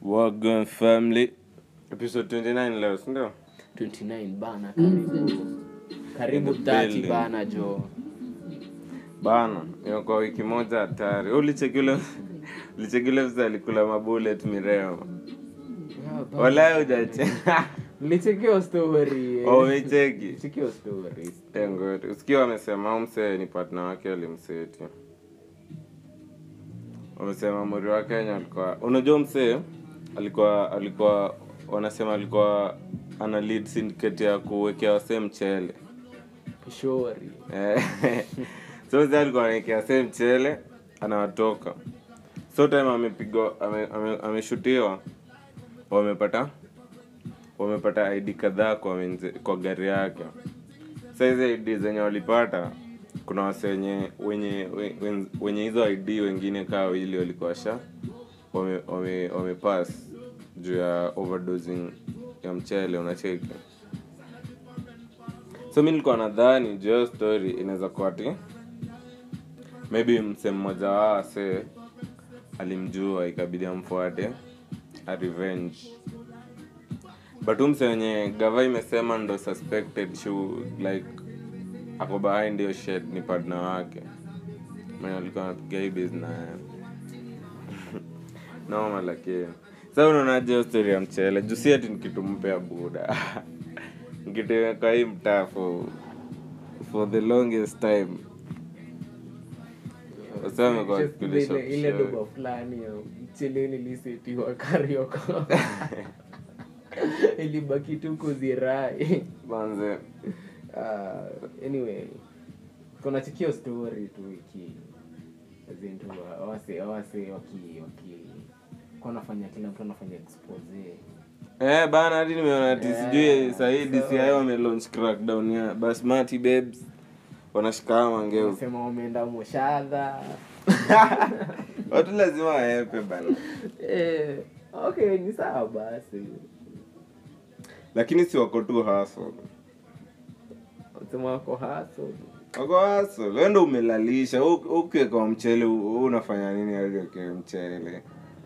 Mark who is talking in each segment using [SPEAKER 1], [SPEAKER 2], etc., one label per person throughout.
[SPEAKER 1] Wagon family episode 29 leo sindio
[SPEAKER 2] 29 bana karibu karibu
[SPEAKER 1] In the
[SPEAKER 2] 30
[SPEAKER 1] building.
[SPEAKER 2] bana jo
[SPEAKER 1] bana hiyo kwa wiki moja hatari ulichekile ulichekile visa alikula mabulet mireo wala ujache
[SPEAKER 2] nilichekio story eh.
[SPEAKER 1] umecheki
[SPEAKER 2] Nilichekio story
[SPEAKER 1] Ngori. usikia wamesema huyu msee ni partner wake alimseti wamesema muri wa kenya alikuwa unajua msee alikuwa alikuwa wanasema alikuwa ana lead syndicate ya kuwekea wasee mchele
[SPEAKER 2] shori
[SPEAKER 1] Eh, so mzee alikuwa anaekea wasee mchele anawatoka so time amepigwa ame- ame- ameshutiwa wamepata wamepata id kadhaa kwa, wenze- kwa gari yake sa hizi id zenye walipata kuna wase wenye wenye we- wen- wenye hizo id wengine kaa wawili walikuwa sha wame, wame, wamepass juu ya overdosing ya mchele unacheki so mi nilikuwa nadhani juu ya hiyo story inaweza kuwa ati maybe mse mmoja wao ase alimjua ikabidi amfuate a revenge but huyu mse wenye gava imesema ndo suspected shu like ako behind hiyo shed ni partner wake mwenye alikuwa anapiga hii biz naye noma lakini sa unaonaje hiyo story ya mchele juu si ati nikitumpea buda nikituweka hii mtaa for, for the longest time Wasema wamekuwa
[SPEAKER 2] Just
[SPEAKER 1] wakipilisha
[SPEAKER 2] ile- ile
[SPEAKER 1] mchele.
[SPEAKER 2] doba fulani ya mchele nilisetiwa karioko ilibaki tu kuzirai
[SPEAKER 1] manze
[SPEAKER 2] uh, anyway kuna chikio story tu iki zintu awase awase waki waki kwa nafanya kila mtu anafanya expose
[SPEAKER 1] Eh, bana hadi nimeona ati
[SPEAKER 2] Yeah,
[SPEAKER 1] sijui sahii
[SPEAKER 2] so-
[SPEAKER 1] DCI wamelaunch crackdown ya basmati babes wanashikama mangeu
[SPEAKER 2] sema wameenda moshadha
[SPEAKER 1] watu lazima waepe bana
[SPEAKER 2] eh, okay ni sawa basi
[SPEAKER 1] lakini si wako tu haso
[SPEAKER 2] sema wako haso
[SPEAKER 1] wako haso wendo umelalisha u- ukiweka mchele u- u- unafanya nini hadi ukiwe mchele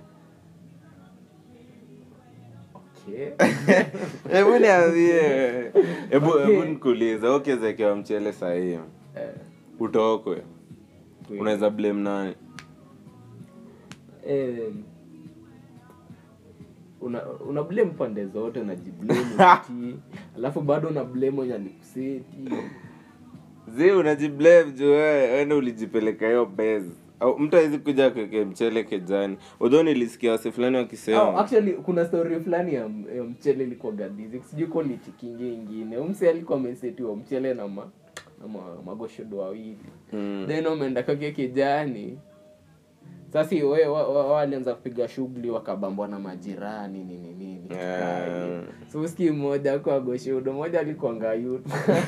[SPEAKER 2] okay
[SPEAKER 1] hebu niambie hebu
[SPEAKER 2] Okay.
[SPEAKER 1] hebu nikuuliza ukiwezekewa mchele sahii
[SPEAKER 2] eh,
[SPEAKER 1] utokwe
[SPEAKER 2] kweli.
[SPEAKER 1] unaweza blame nani
[SPEAKER 2] eh, una una blame pande zote unajiblame uti alafu bado una blame mwenye alikuseti
[SPEAKER 1] zi unajiblame juu wewe wende ulijipeleka hiyo base au mtu awezi kuja kweke mchele kejani udho nilisikia wase fulani
[SPEAKER 2] Oh,
[SPEAKER 1] wakisema
[SPEAKER 2] actually kuna story fulani ya, ya mchele ilikuwa gadizi sijui ko ni chikingi ingine umse alikuwa amesetiwa mchele na ma, na ma, magoshodo wawili
[SPEAKER 1] Mm.
[SPEAKER 2] then wameenda kake kijani sasi we- wa- wa- walianza kupiga shughuli wakabambwa na majirani nini nini
[SPEAKER 1] Yeah.
[SPEAKER 2] so ski mmoja kwa goshodo moja alikuanga youth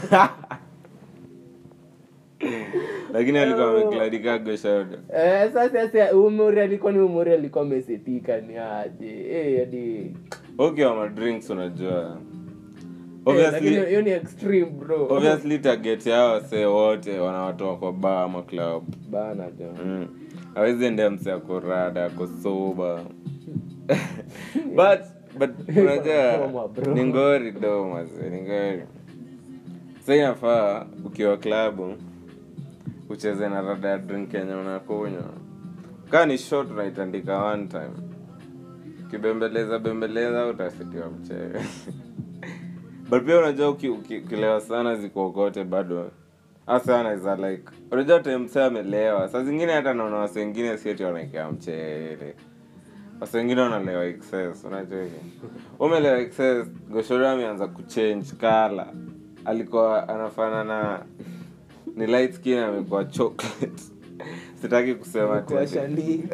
[SPEAKER 1] lakini alikuwa amekladika goshodo
[SPEAKER 2] Eh, sasa sasa umuri alikuwa ni umuri alikuwa amesetika ni aje eh hadi
[SPEAKER 1] ukiwa madrinks unajua
[SPEAKER 2] Eh, lakini
[SPEAKER 1] obviously
[SPEAKER 2] hiyo ni extreme bro
[SPEAKER 1] obviously target yao wasee wote wanawatoa kwa baa ama club
[SPEAKER 2] bana jo
[SPEAKER 1] mm. awezi endea mse ako rada ako soba but but unajua
[SPEAKER 2] Koma, bro.
[SPEAKER 1] ni ngori do maze ni ngori sa inafaa ukiwa klabu ucheze na rada ya drink yenye unakunywa kaa ni shot unaitandika one time ukibembeleza bembeleza utasitiwa mchele but pia unajua uki- uki- ukilewa sana zikuokote bado hasa anaweza like unajua temsa amelewa saa zingine hata naona wase wengine sieti wanaekea mchele wase wengine wanalewa excess unajua hivi umelewa excess goshoro ameanza kuchange kala alikuwa anafanana ni light skin amekuwa chocolate sitaki kusema
[SPEAKER 2] Kwa
[SPEAKER 1] tena
[SPEAKER 2] shani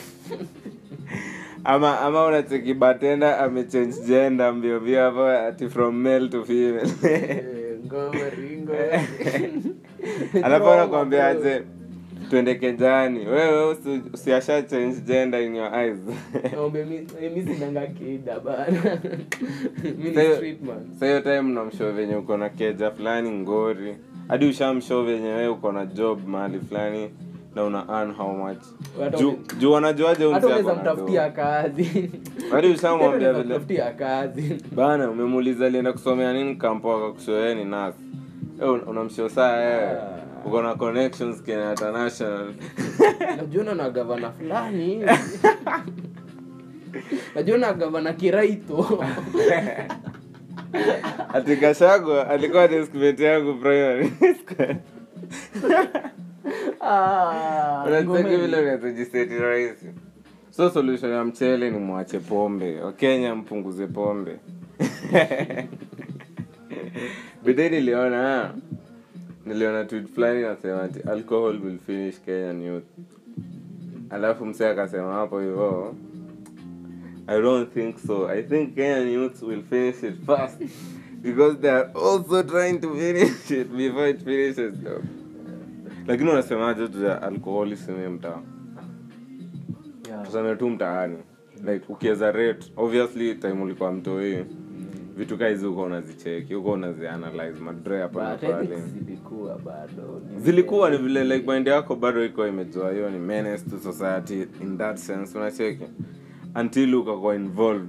[SPEAKER 1] ama ama unacheki batenda amechange gender mbio mbio hapo ati from male to female
[SPEAKER 2] Eh, ngomari ngomari
[SPEAKER 1] alafu anakwambia aje twende kejani wewe usi- usiasha change gender in your eyes
[SPEAKER 2] Ombe mi mi sinanga kida bana mi ni
[SPEAKER 1] Sayo-
[SPEAKER 2] street man
[SPEAKER 1] sa hiyo time namshow venye uko na keja fulani ngori hadi ushamshow venye wewe uko na job mahali fulani na una earn how much
[SPEAKER 2] Hata
[SPEAKER 1] juu
[SPEAKER 2] une-
[SPEAKER 1] juu wanajuaje huyu
[SPEAKER 2] hata
[SPEAKER 1] msee
[SPEAKER 2] unaweza
[SPEAKER 1] ako na do?
[SPEAKER 2] mtafutia kazi
[SPEAKER 1] hadi ushamwambia
[SPEAKER 2] Unaweza
[SPEAKER 1] vile
[SPEAKER 2] mtafutia kazi
[SPEAKER 1] bana umemuuliza alienda kusomea nini kampo akakushoea ni nas unamshio saa eh, uko na connections kenya international
[SPEAKER 2] najiona na gavana fulani najiona gavana kiraito
[SPEAKER 1] ati kashagwa alikuwa deskmate yangu primary
[SPEAKER 2] Ah,
[SPEAKER 1] unacheki
[SPEAKER 2] ngome-
[SPEAKER 1] vile unazojiseti rahisi so solution ya mchele ni mwache pombe wakenya mpunguze pombe bidhi niliona niliona tweet fulani nasema ati alcohol will finish kenyan youth alafu msee akasema hapo hivyo i don't think so i think kenyan youth will finish it fast because they are also trying to finish it before it finishes though lakini unasemaje tu ya alcoholism mtaa
[SPEAKER 2] Yeah.
[SPEAKER 1] tuseme tu mtaani like ukiweza rate obviously time ulikuwa mtoi vitu kaa hizi huko unazicheki huko unazianalyze madre hapa na
[SPEAKER 2] But I think
[SPEAKER 1] pale
[SPEAKER 2] zilikuwa bado ni-
[SPEAKER 1] zilikuwa ni vile like mind yako bado iko imejua hiyo ni menace to society in that sense unacheki until ukakuwa involved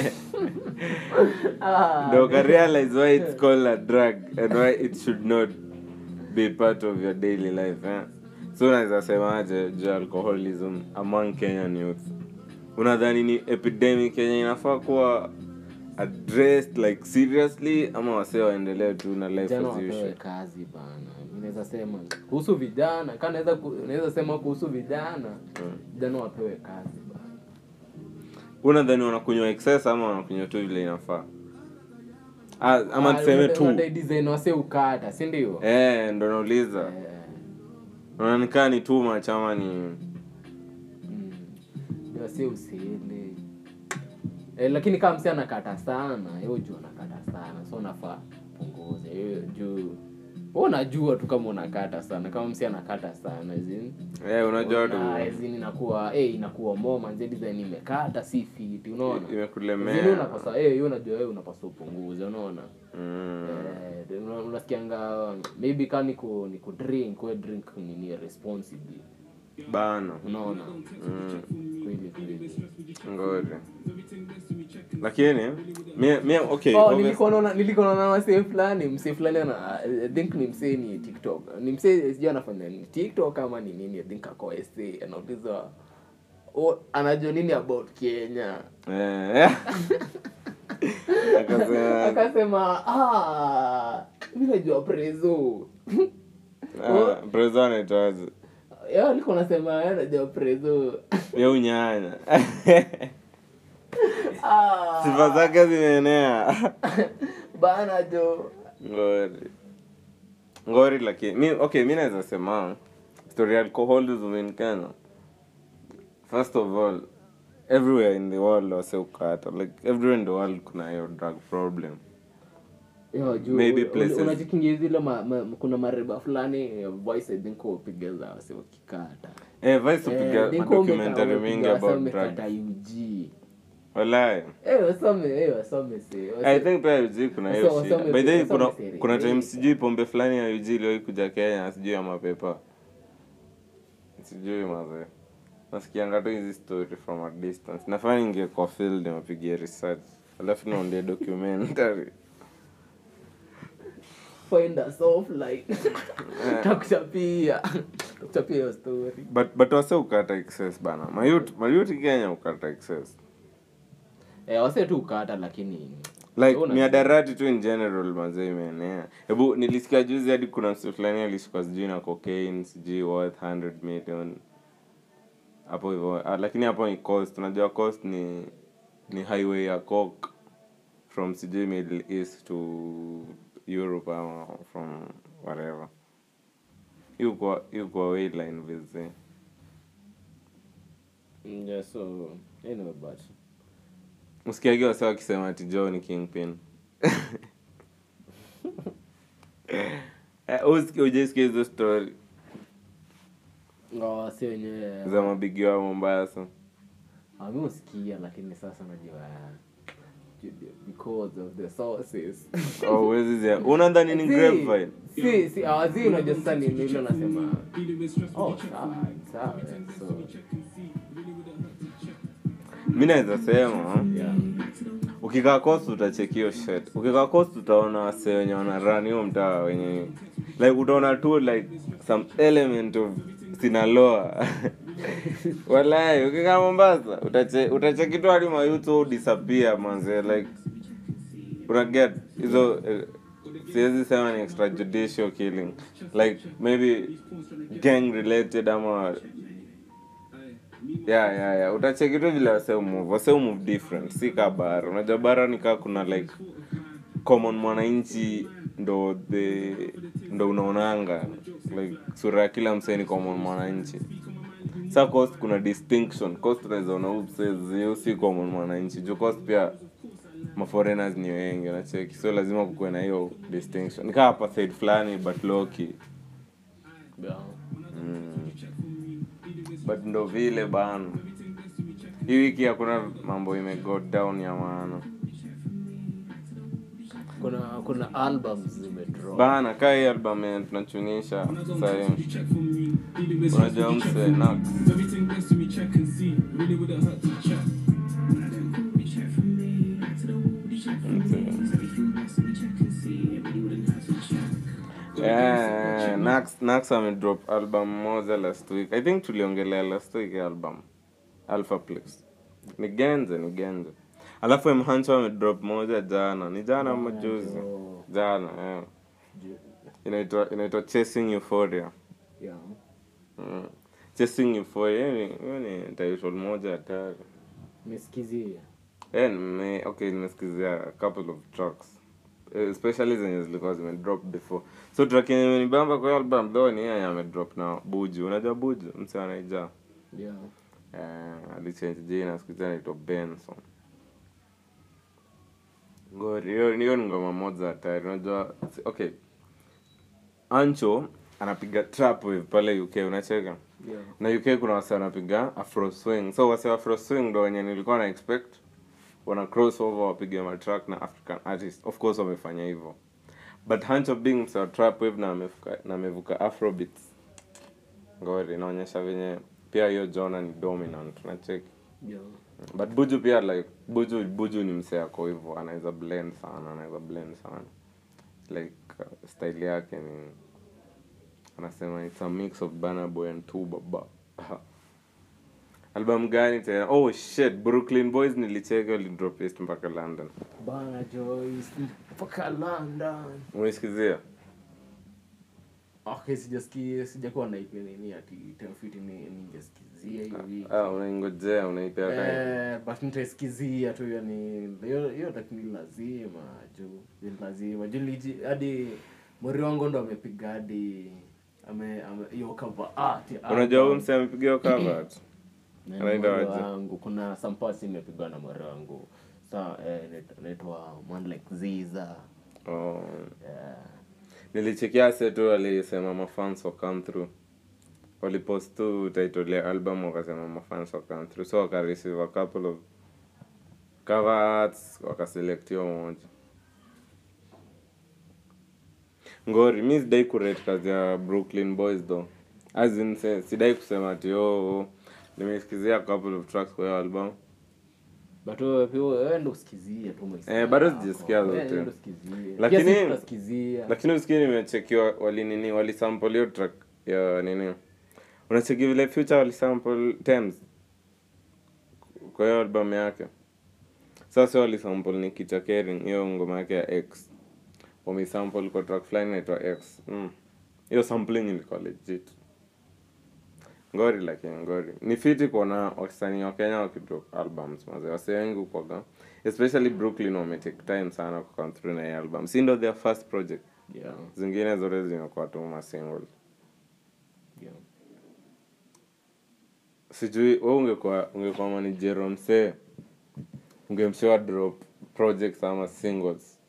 [SPEAKER 2] Ah,
[SPEAKER 1] ndo ukarealize why it's called a drug and why it should not be part of your daily life eh? so unaweza semaje juu ya alcoholism among kenyan youth unadhani ni epidemic yenye inafaa kuwa addressed like seriously ama wasee waendelee tu na life
[SPEAKER 2] vijana
[SPEAKER 1] as
[SPEAKER 2] wapewe
[SPEAKER 1] usual
[SPEAKER 2] kazi bana Mi naweza sema kuhusu vijana ka naweza ku- naweza sema kuhusu vijana vijana wapewe kazi bana
[SPEAKER 1] unadhani wanakunywa excess ama wanakunywa tu vile inafaa ah, ama
[SPEAKER 2] Ah,
[SPEAKER 1] tuseme
[SPEAKER 2] wale-
[SPEAKER 1] tu
[SPEAKER 2] wale design wase ukata si ndio
[SPEAKER 1] eh, ndo nauliza
[SPEAKER 2] Eh,
[SPEAKER 1] unaonikaa ni too much ama ni
[SPEAKER 2] mm. Ndio wase usile eh, lakini kama msi anakata sana yo juu anakata sana so nafaa punguze Yo juu wewe unajua tu kama unakata sana kama msi anakata sana zin
[SPEAKER 1] eh, unajua tu
[SPEAKER 2] zin inakuwa eh, inakuwa more manze design imekata si fiti unaona Zile
[SPEAKER 1] imekulemea
[SPEAKER 2] unapasa eh, hiyo unajua wewe unapaswa upunguze unaona
[SPEAKER 1] mm.
[SPEAKER 2] Eh, una- unasikianga maybe ka ni ku ni ku drink we drink nini responsibly
[SPEAKER 1] bana
[SPEAKER 2] unaona
[SPEAKER 1] mm.
[SPEAKER 2] kweli kweli
[SPEAKER 1] ngori lakini mie, mie okay
[SPEAKER 2] oh
[SPEAKER 1] obvious-
[SPEAKER 2] nilikuwa naona nilikuwa naona wasee fulani msee fulani ana I think ni msee ni TikTok ni msee sijui anafanya nini TikTok ama ni nini I think ako SA anauliza oh, anajua nini about Kenya
[SPEAKER 1] eh, akasema
[SPEAKER 2] akasema ah mimi najua prezo
[SPEAKER 1] ah, prezo anaitwaje
[SPEAKER 2] yeye alikuwa anasema yeye anajua prezo
[SPEAKER 1] ye unyanya
[SPEAKER 2] ah
[SPEAKER 1] sifa zake zimeenea
[SPEAKER 2] bana jo
[SPEAKER 1] ngori ngori lakini mi okay mi naweza sema story ya alcoholism in kenya first of all everywhere in the world waseukata like everywhere in the world kuna hiyo drug problem
[SPEAKER 2] Yo, juu
[SPEAKER 1] Maybe
[SPEAKER 2] u- u-
[SPEAKER 1] places-
[SPEAKER 2] unajikingia zile ma, ma, kuna mareba fulani eh, voice I think upiga za wase wakikata
[SPEAKER 1] eh vice
[SPEAKER 2] Eh,
[SPEAKER 1] upiga
[SPEAKER 2] think
[SPEAKER 1] documentary
[SPEAKER 2] umepiga
[SPEAKER 1] mingi
[SPEAKER 2] wase
[SPEAKER 1] about drug
[SPEAKER 2] wamekata UG
[SPEAKER 1] walai
[SPEAKER 2] eh wasome eh wasome se
[SPEAKER 1] I think pia UG kuna hiyo
[SPEAKER 2] Wasome-
[SPEAKER 1] shida.
[SPEAKER 2] wasome-
[SPEAKER 1] By the way,
[SPEAKER 2] wasome
[SPEAKER 1] kuna
[SPEAKER 2] siri.
[SPEAKER 1] kuna time
[SPEAKER 2] Eh.
[SPEAKER 1] sijui pombe fulani ya UG iliwahi kuja Kenya sijui ya mapepa. Sijui mazee. Nasikianga tu hizi story from a distance. Nafaa ningie kwa field niwapigie research. Alafu niondie documentary.
[SPEAKER 2] find us offline takuchapia takuchapia hiyo story
[SPEAKER 1] But but wase ukata excess bana. Mayut mayut Kenya ukata excess.
[SPEAKER 2] eh wase tu ukata lakini
[SPEAKER 1] Like
[SPEAKER 2] Una-
[SPEAKER 1] miadarati tu in general mazee imeenea. Hebu nilisikia juzi hadi kuna mtu fulani alishikwa sijui na cocaine sijui worth 100 million. Hapo hivyo ah, lakini hapo ni coast. Unajua coast ni ni highway ya coke from sijui Middle East to Europe ama from whatever. Yuko yuko wayline vizi.
[SPEAKER 2] Mm, yeah so anyway but
[SPEAKER 1] Msikiagi wase wakisema ati Joe ni kingpin. Eh, usikie ujesikia hizo story
[SPEAKER 2] ngawa wase wenyewe
[SPEAKER 1] za mabigi wa Mombasa.
[SPEAKER 2] Ah, mi usikia lakini sasa najua studio because of the sources
[SPEAKER 1] Oh, huwezi zia unadhani ni
[SPEAKER 2] Si-
[SPEAKER 1] grapevine
[SPEAKER 2] si si awazi unajua sasa ni nilo nasema oh sawa sawa so
[SPEAKER 1] mi naweza sema
[SPEAKER 2] yeah
[SPEAKER 1] ukikaa coast utachekio shit ukikaa coast utaona wase wenye wanarun hiyo mtaa wenye like utaona tu like some element of sinaloa walai ukikaa mombasa utache utacheki tu hadi mayutu disappear manze like unaget hizo eh, siwezi sema ni extrajudicial killing like maybe gang related ama yeah, yeah, yeah. utacheki tu vile wase move wase move different si ka bara unajua bara nikaa kuna like common mwananchi ndo the ndo unaonanga like sura ya kila msee ni common mwananchi sa coast kuna distinction coast unaweza ona huyu msee zio si common mwananchi juu coast pia maforeigners ni wengi unacheki so lazima kukuwe na hiyo distinction nikaa apartheid fulani but loki
[SPEAKER 2] yeah
[SPEAKER 1] Mm. but ndo vile bana hii wiki hakuna mambo imego down ya maana
[SPEAKER 2] kuna kuna albums zimedrop
[SPEAKER 1] bana kaa hii album yenye tunachunisha sahii unajua mse Nax. Eh, Nax Nax amedrop album moja last week i think tuliongelea last week ya album alpha plex ni genze ni genze alafu mhancho amedrop moja jana ni jana ama juzi
[SPEAKER 2] jo.
[SPEAKER 1] jana yeah.
[SPEAKER 2] Ju-
[SPEAKER 1] inaitwa inaitwa chasing euphoria
[SPEAKER 2] yeah
[SPEAKER 1] mm. chasing euphoria hiyo ni- hiyo ni title moja hatari
[SPEAKER 2] mesikizia
[SPEAKER 1] Eh, nime okay nimesikizia a couple of tracks Eh, especially zenye zilikuwa zimedrop before so track yenye imenibamba kwa hiyo album though ni yeye amedrop na buju unajua buju mse anaija
[SPEAKER 2] yeah
[SPEAKER 1] eh, alichange jina siku hizi anaitwa benson ngori hiyo hiyo ni ngoma moja hatari unajua si- okay ancho anapiga trap wave pale uk unacheka
[SPEAKER 2] yeah
[SPEAKER 1] na uk kuna wase wanapiga afro swing so wase wa afro swing ndo wenye nilikuwa na expect wana cross over wapige matrack na african artist of course wamefanya hivyo but hancho being mse wa trap wave na amevuka na amevuka afrobeats ngori inaonyesha venye pia hiyo jona ni dominant nacheki
[SPEAKER 2] yeah
[SPEAKER 1] but buju pia like buju buju ni mse ako hivyo anaweza blend sana anaweza blend sana like uh, style yake ni anasema it's a mix of Burna Boy and two baba album gani tena oh shit brooklyn boys nilicheka walidrop east mpaka london
[SPEAKER 2] bana joyce mpaka london
[SPEAKER 1] umesikizia
[SPEAKER 2] okay sijasikia sijakuwa naipia nini ati tafiti ni ningesikizia hiyo wiki
[SPEAKER 1] ah, unaingojea unaipea time
[SPEAKER 2] Eh, but nitaisikizia tu yani hiyo hiyo lakini lazima juu ni lazima juu liji- hadi mori wangu ndo amepiga hadi ame ame- hiyo cover art ya
[SPEAKER 1] unajua huyu
[SPEAKER 2] album.
[SPEAKER 1] mse amepigia cover art
[SPEAKER 2] Na
[SPEAKER 1] anaenda
[SPEAKER 2] mori
[SPEAKER 1] waje?
[SPEAKER 2] wangu kuna some parts imepigwa na mori wangu sa eh, inaitwa- inaitwa man like ziza
[SPEAKER 1] oh.
[SPEAKER 2] yeah.
[SPEAKER 1] nilichekia se tu walisema mafans wa come through walipost tu title ya album wakasema mafans wa come through so wakareceive a couple of cover arts wakaselect hiyo moja ngori mi sidai kurate kazi ya brooklyn boys though as in se- sidai kusema ati oh, nimesikizia a couple of tracks kwa hiyo album
[SPEAKER 2] but wewe pia wewe ndo usikizia tu maisha
[SPEAKER 1] Eh, bado
[SPEAKER 2] yako.
[SPEAKER 1] sijasikia
[SPEAKER 2] Wewe
[SPEAKER 1] zote.
[SPEAKER 2] ndo usikizia.
[SPEAKER 1] Lakini-
[SPEAKER 2] Pia sisi tunasikizia.
[SPEAKER 1] lakini usikii nimechekiwa walinini walisample hiyo track ya nini unacheki vile future walisample Tems kwa hiyo album yake sasa walisample ni Kita Kering hiyo ngoma yake ya X wamesample kwa track fulani inaitwa X Mm. hiyo sampling ilikuwa legit ngori lakini ngori ni fiti kuona wasanii wa kenya wakidrop albums maze wase wengi ukwaga especially brooklyn wametake time sana kukam through na hii album si ndo their first project
[SPEAKER 2] Yeah,
[SPEAKER 1] zingine zote zimekuwa tu masingle
[SPEAKER 2] yeah.
[SPEAKER 1] sijui we ungekuwa ungekuwa manijero msee ungemshoa drop projects ama singles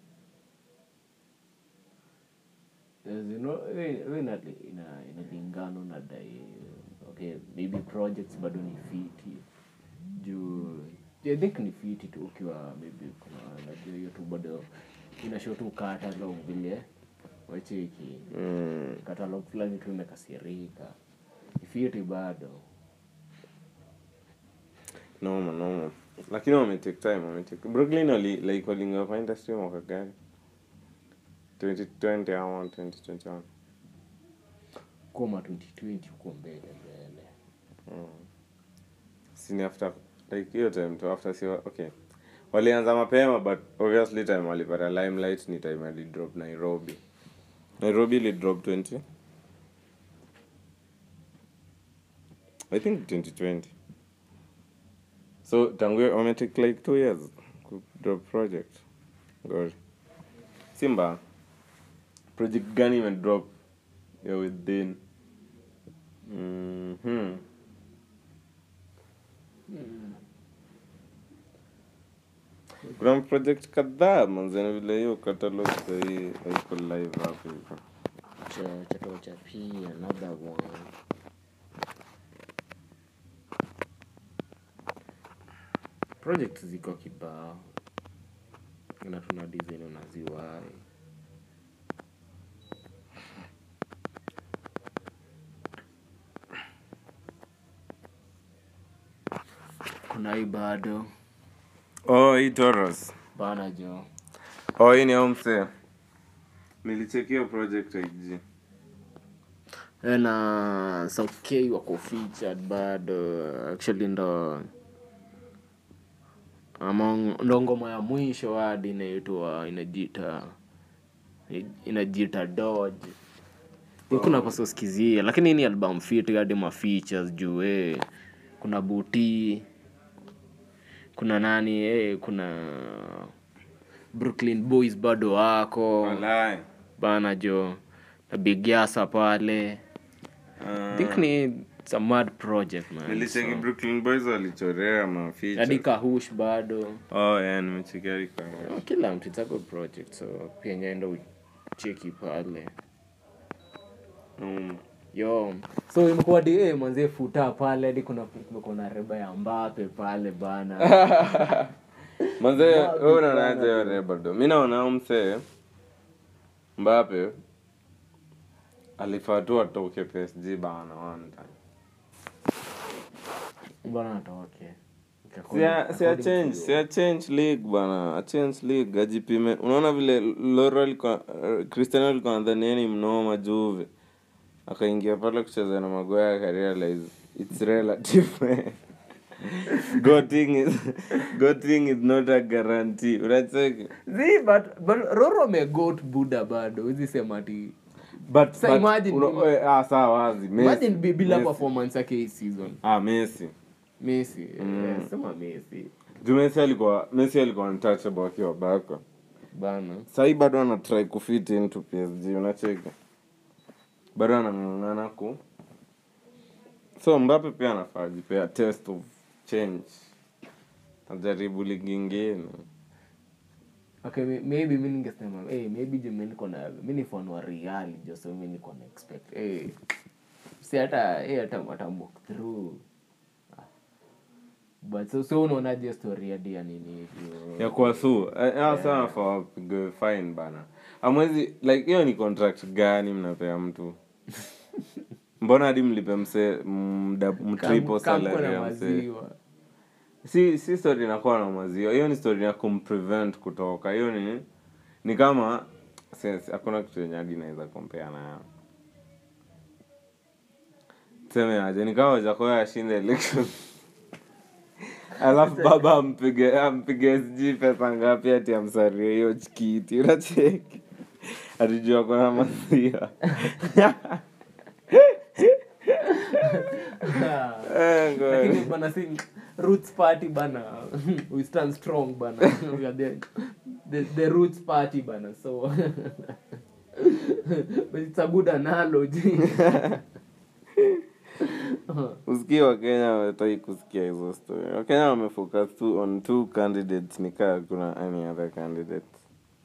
[SPEAKER 2] As you know, we- we inali- ina- inalingana unadai okay maybe projects bado ni fiti juu I think ni fiti tu ukiwa maybe kuna najua hiyo tu bado inashow tu catalog vile wacheki
[SPEAKER 1] mm.
[SPEAKER 2] catalog fulani tu imekasirika ni fiti bado
[SPEAKER 1] noma noma lakini wametake time wametake brooklyn wali like waliingia kwa industry mwaka gani 2020 ama 2021
[SPEAKER 2] koma 2020 huko mbele mbele
[SPEAKER 1] sini after like hiyo time tu after si okay walianza mapema but obviously time walipata limelight ni time alidrop nairobi nairobi ilidrop 20 i think 2020 so tangu hiyo wametake like two years kudrop project god simba project gani imedrop ya within mm-hmm. kuna project kadhaa manzeni vile hiyo catalog sahii haiko live hapo hivyo
[SPEAKER 2] cha chato cha p another one project ziko kibao na tuna design unaziwai kuna hii bado
[SPEAKER 1] oh hii toros
[SPEAKER 2] bana jo
[SPEAKER 1] oh hii ni au msee nilichekio project ig
[SPEAKER 2] Eh, na South K wako featured bado actually ndo among ndo ngoma ya mwisho hadi inaitwa inajita inajita Dodge kuna pasoskizia lakini hii ni album fit hadi ma features juu eh kuna buti kuna nani eh kuna Brooklyn Boys bado wako
[SPEAKER 1] walai
[SPEAKER 2] bana jo na Big Yasa pale I think ni it's a mad project man.
[SPEAKER 1] nilicheki
[SPEAKER 2] So,
[SPEAKER 1] brooklyn boys walichorea
[SPEAKER 2] hadi
[SPEAKER 1] maficha
[SPEAKER 2] Kahush bado
[SPEAKER 1] oh yeah nimecheki hadi kwa
[SPEAKER 2] kila mtu it's a good project so pia nyaenda ucheki pale
[SPEAKER 1] mm.
[SPEAKER 2] yo so imekuwa di eh, mwanzie futa pale hadi kuna kumekuwa na reba ya Mbappe pale bana
[SPEAKER 1] manze
[SPEAKER 2] Mbappe
[SPEAKER 1] wewe unaonaje
[SPEAKER 2] bana.
[SPEAKER 1] hiyo rebado mi naona huyu msee mbape alifaa tu atoke psg bana one time
[SPEAKER 2] bana atoke
[SPEAKER 1] Sia- sia change sia change league bana a change league ajipime unaona vile loro alikuwa uh, cristiano alikuwa nadhani yeye ni mnoma juve akaingia pale kucheza na magoya akarealize its relative goting is goting is not a guarantee unacheki
[SPEAKER 2] Zi, but, but Roro amegot buda bado huwezi sema ati
[SPEAKER 1] but,
[SPEAKER 2] Sa
[SPEAKER 1] but
[SPEAKER 2] imagine-
[SPEAKER 1] uno- eh, ah sawa wazi Messi-
[SPEAKER 2] imagine bi- bila
[SPEAKER 1] Messi.
[SPEAKER 2] performance yake hii season
[SPEAKER 1] ah Messi
[SPEAKER 2] Messi eh, sema Messi
[SPEAKER 1] juu Messi alikuwa Messi alikuwa untouchable akiwa bako
[SPEAKER 2] bana
[SPEAKER 1] sahii bado ana try kufit into psg unacheki bado anang'ang'ana ku so mbape pia anafaa ajipea test of change ajaribu ligi ingine
[SPEAKER 2] okay may- maybe mi ningesema hey, maybe ju mi niko na mi ni fan wa real jo so mi niko na expect hey, si hata hey, hata hata walk through Ah. but so so unaonaje story hadi ya nini hivyo
[SPEAKER 1] ya kuwa su sana nafaa wapigwe fine bana amwezi like hiyo ni contract gani mnapea mtu mbona hadi mlipe mse mda mtriple
[SPEAKER 2] Kam- kamko
[SPEAKER 1] salary
[SPEAKER 2] na
[SPEAKER 1] ya mse
[SPEAKER 2] maziwa
[SPEAKER 1] si si story inakuwa na maziwa hiyo ni story ya kumprevent kutoka hiyo ni ni kama sense hakuna kitu yenye hadi naweza kompea nayo tuseme aje ni kama wajakoya ashinde election alafu baba ampige ampige sijui pesa ngapi ati amsarie hiyo kiti unacheki atijua kuna maziwa Eh, ngoja.
[SPEAKER 2] lakini bana si roots party bana we stand strong bana we are the, the, the roots party bana so but it's a good analogy
[SPEAKER 1] usikii wakenya watai kusikia hizo story wakenya wamefocus tu on two candidates nikaa kuna any other candidates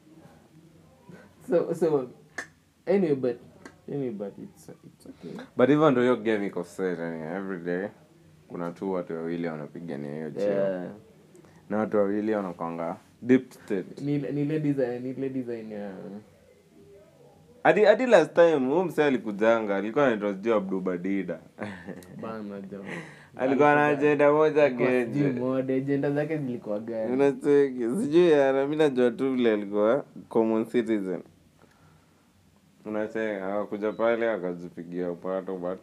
[SPEAKER 2] so so anyway but anyway but it's it's okay
[SPEAKER 1] but hivyo ndo hiyo game iko set yani every day kuna tu watu wawili wanapigania hiyo cheo
[SPEAKER 2] yeah
[SPEAKER 1] na watu wawili wanakwanga deep state
[SPEAKER 2] ni ni ile design ni ile design ya
[SPEAKER 1] hadi hadi last time huyu msee alikujanga alikuwa anaitwa sijui abdubadida
[SPEAKER 2] bana jo
[SPEAKER 1] alikuwa na ajenda moja
[SPEAKER 2] Sijui
[SPEAKER 1] genje
[SPEAKER 2] mode agenda zake zilikuwa gani
[SPEAKER 1] unacheki sijui yana mi najua tu vile alikuwa common citizen unacheki akakuja pale akajipigia upato but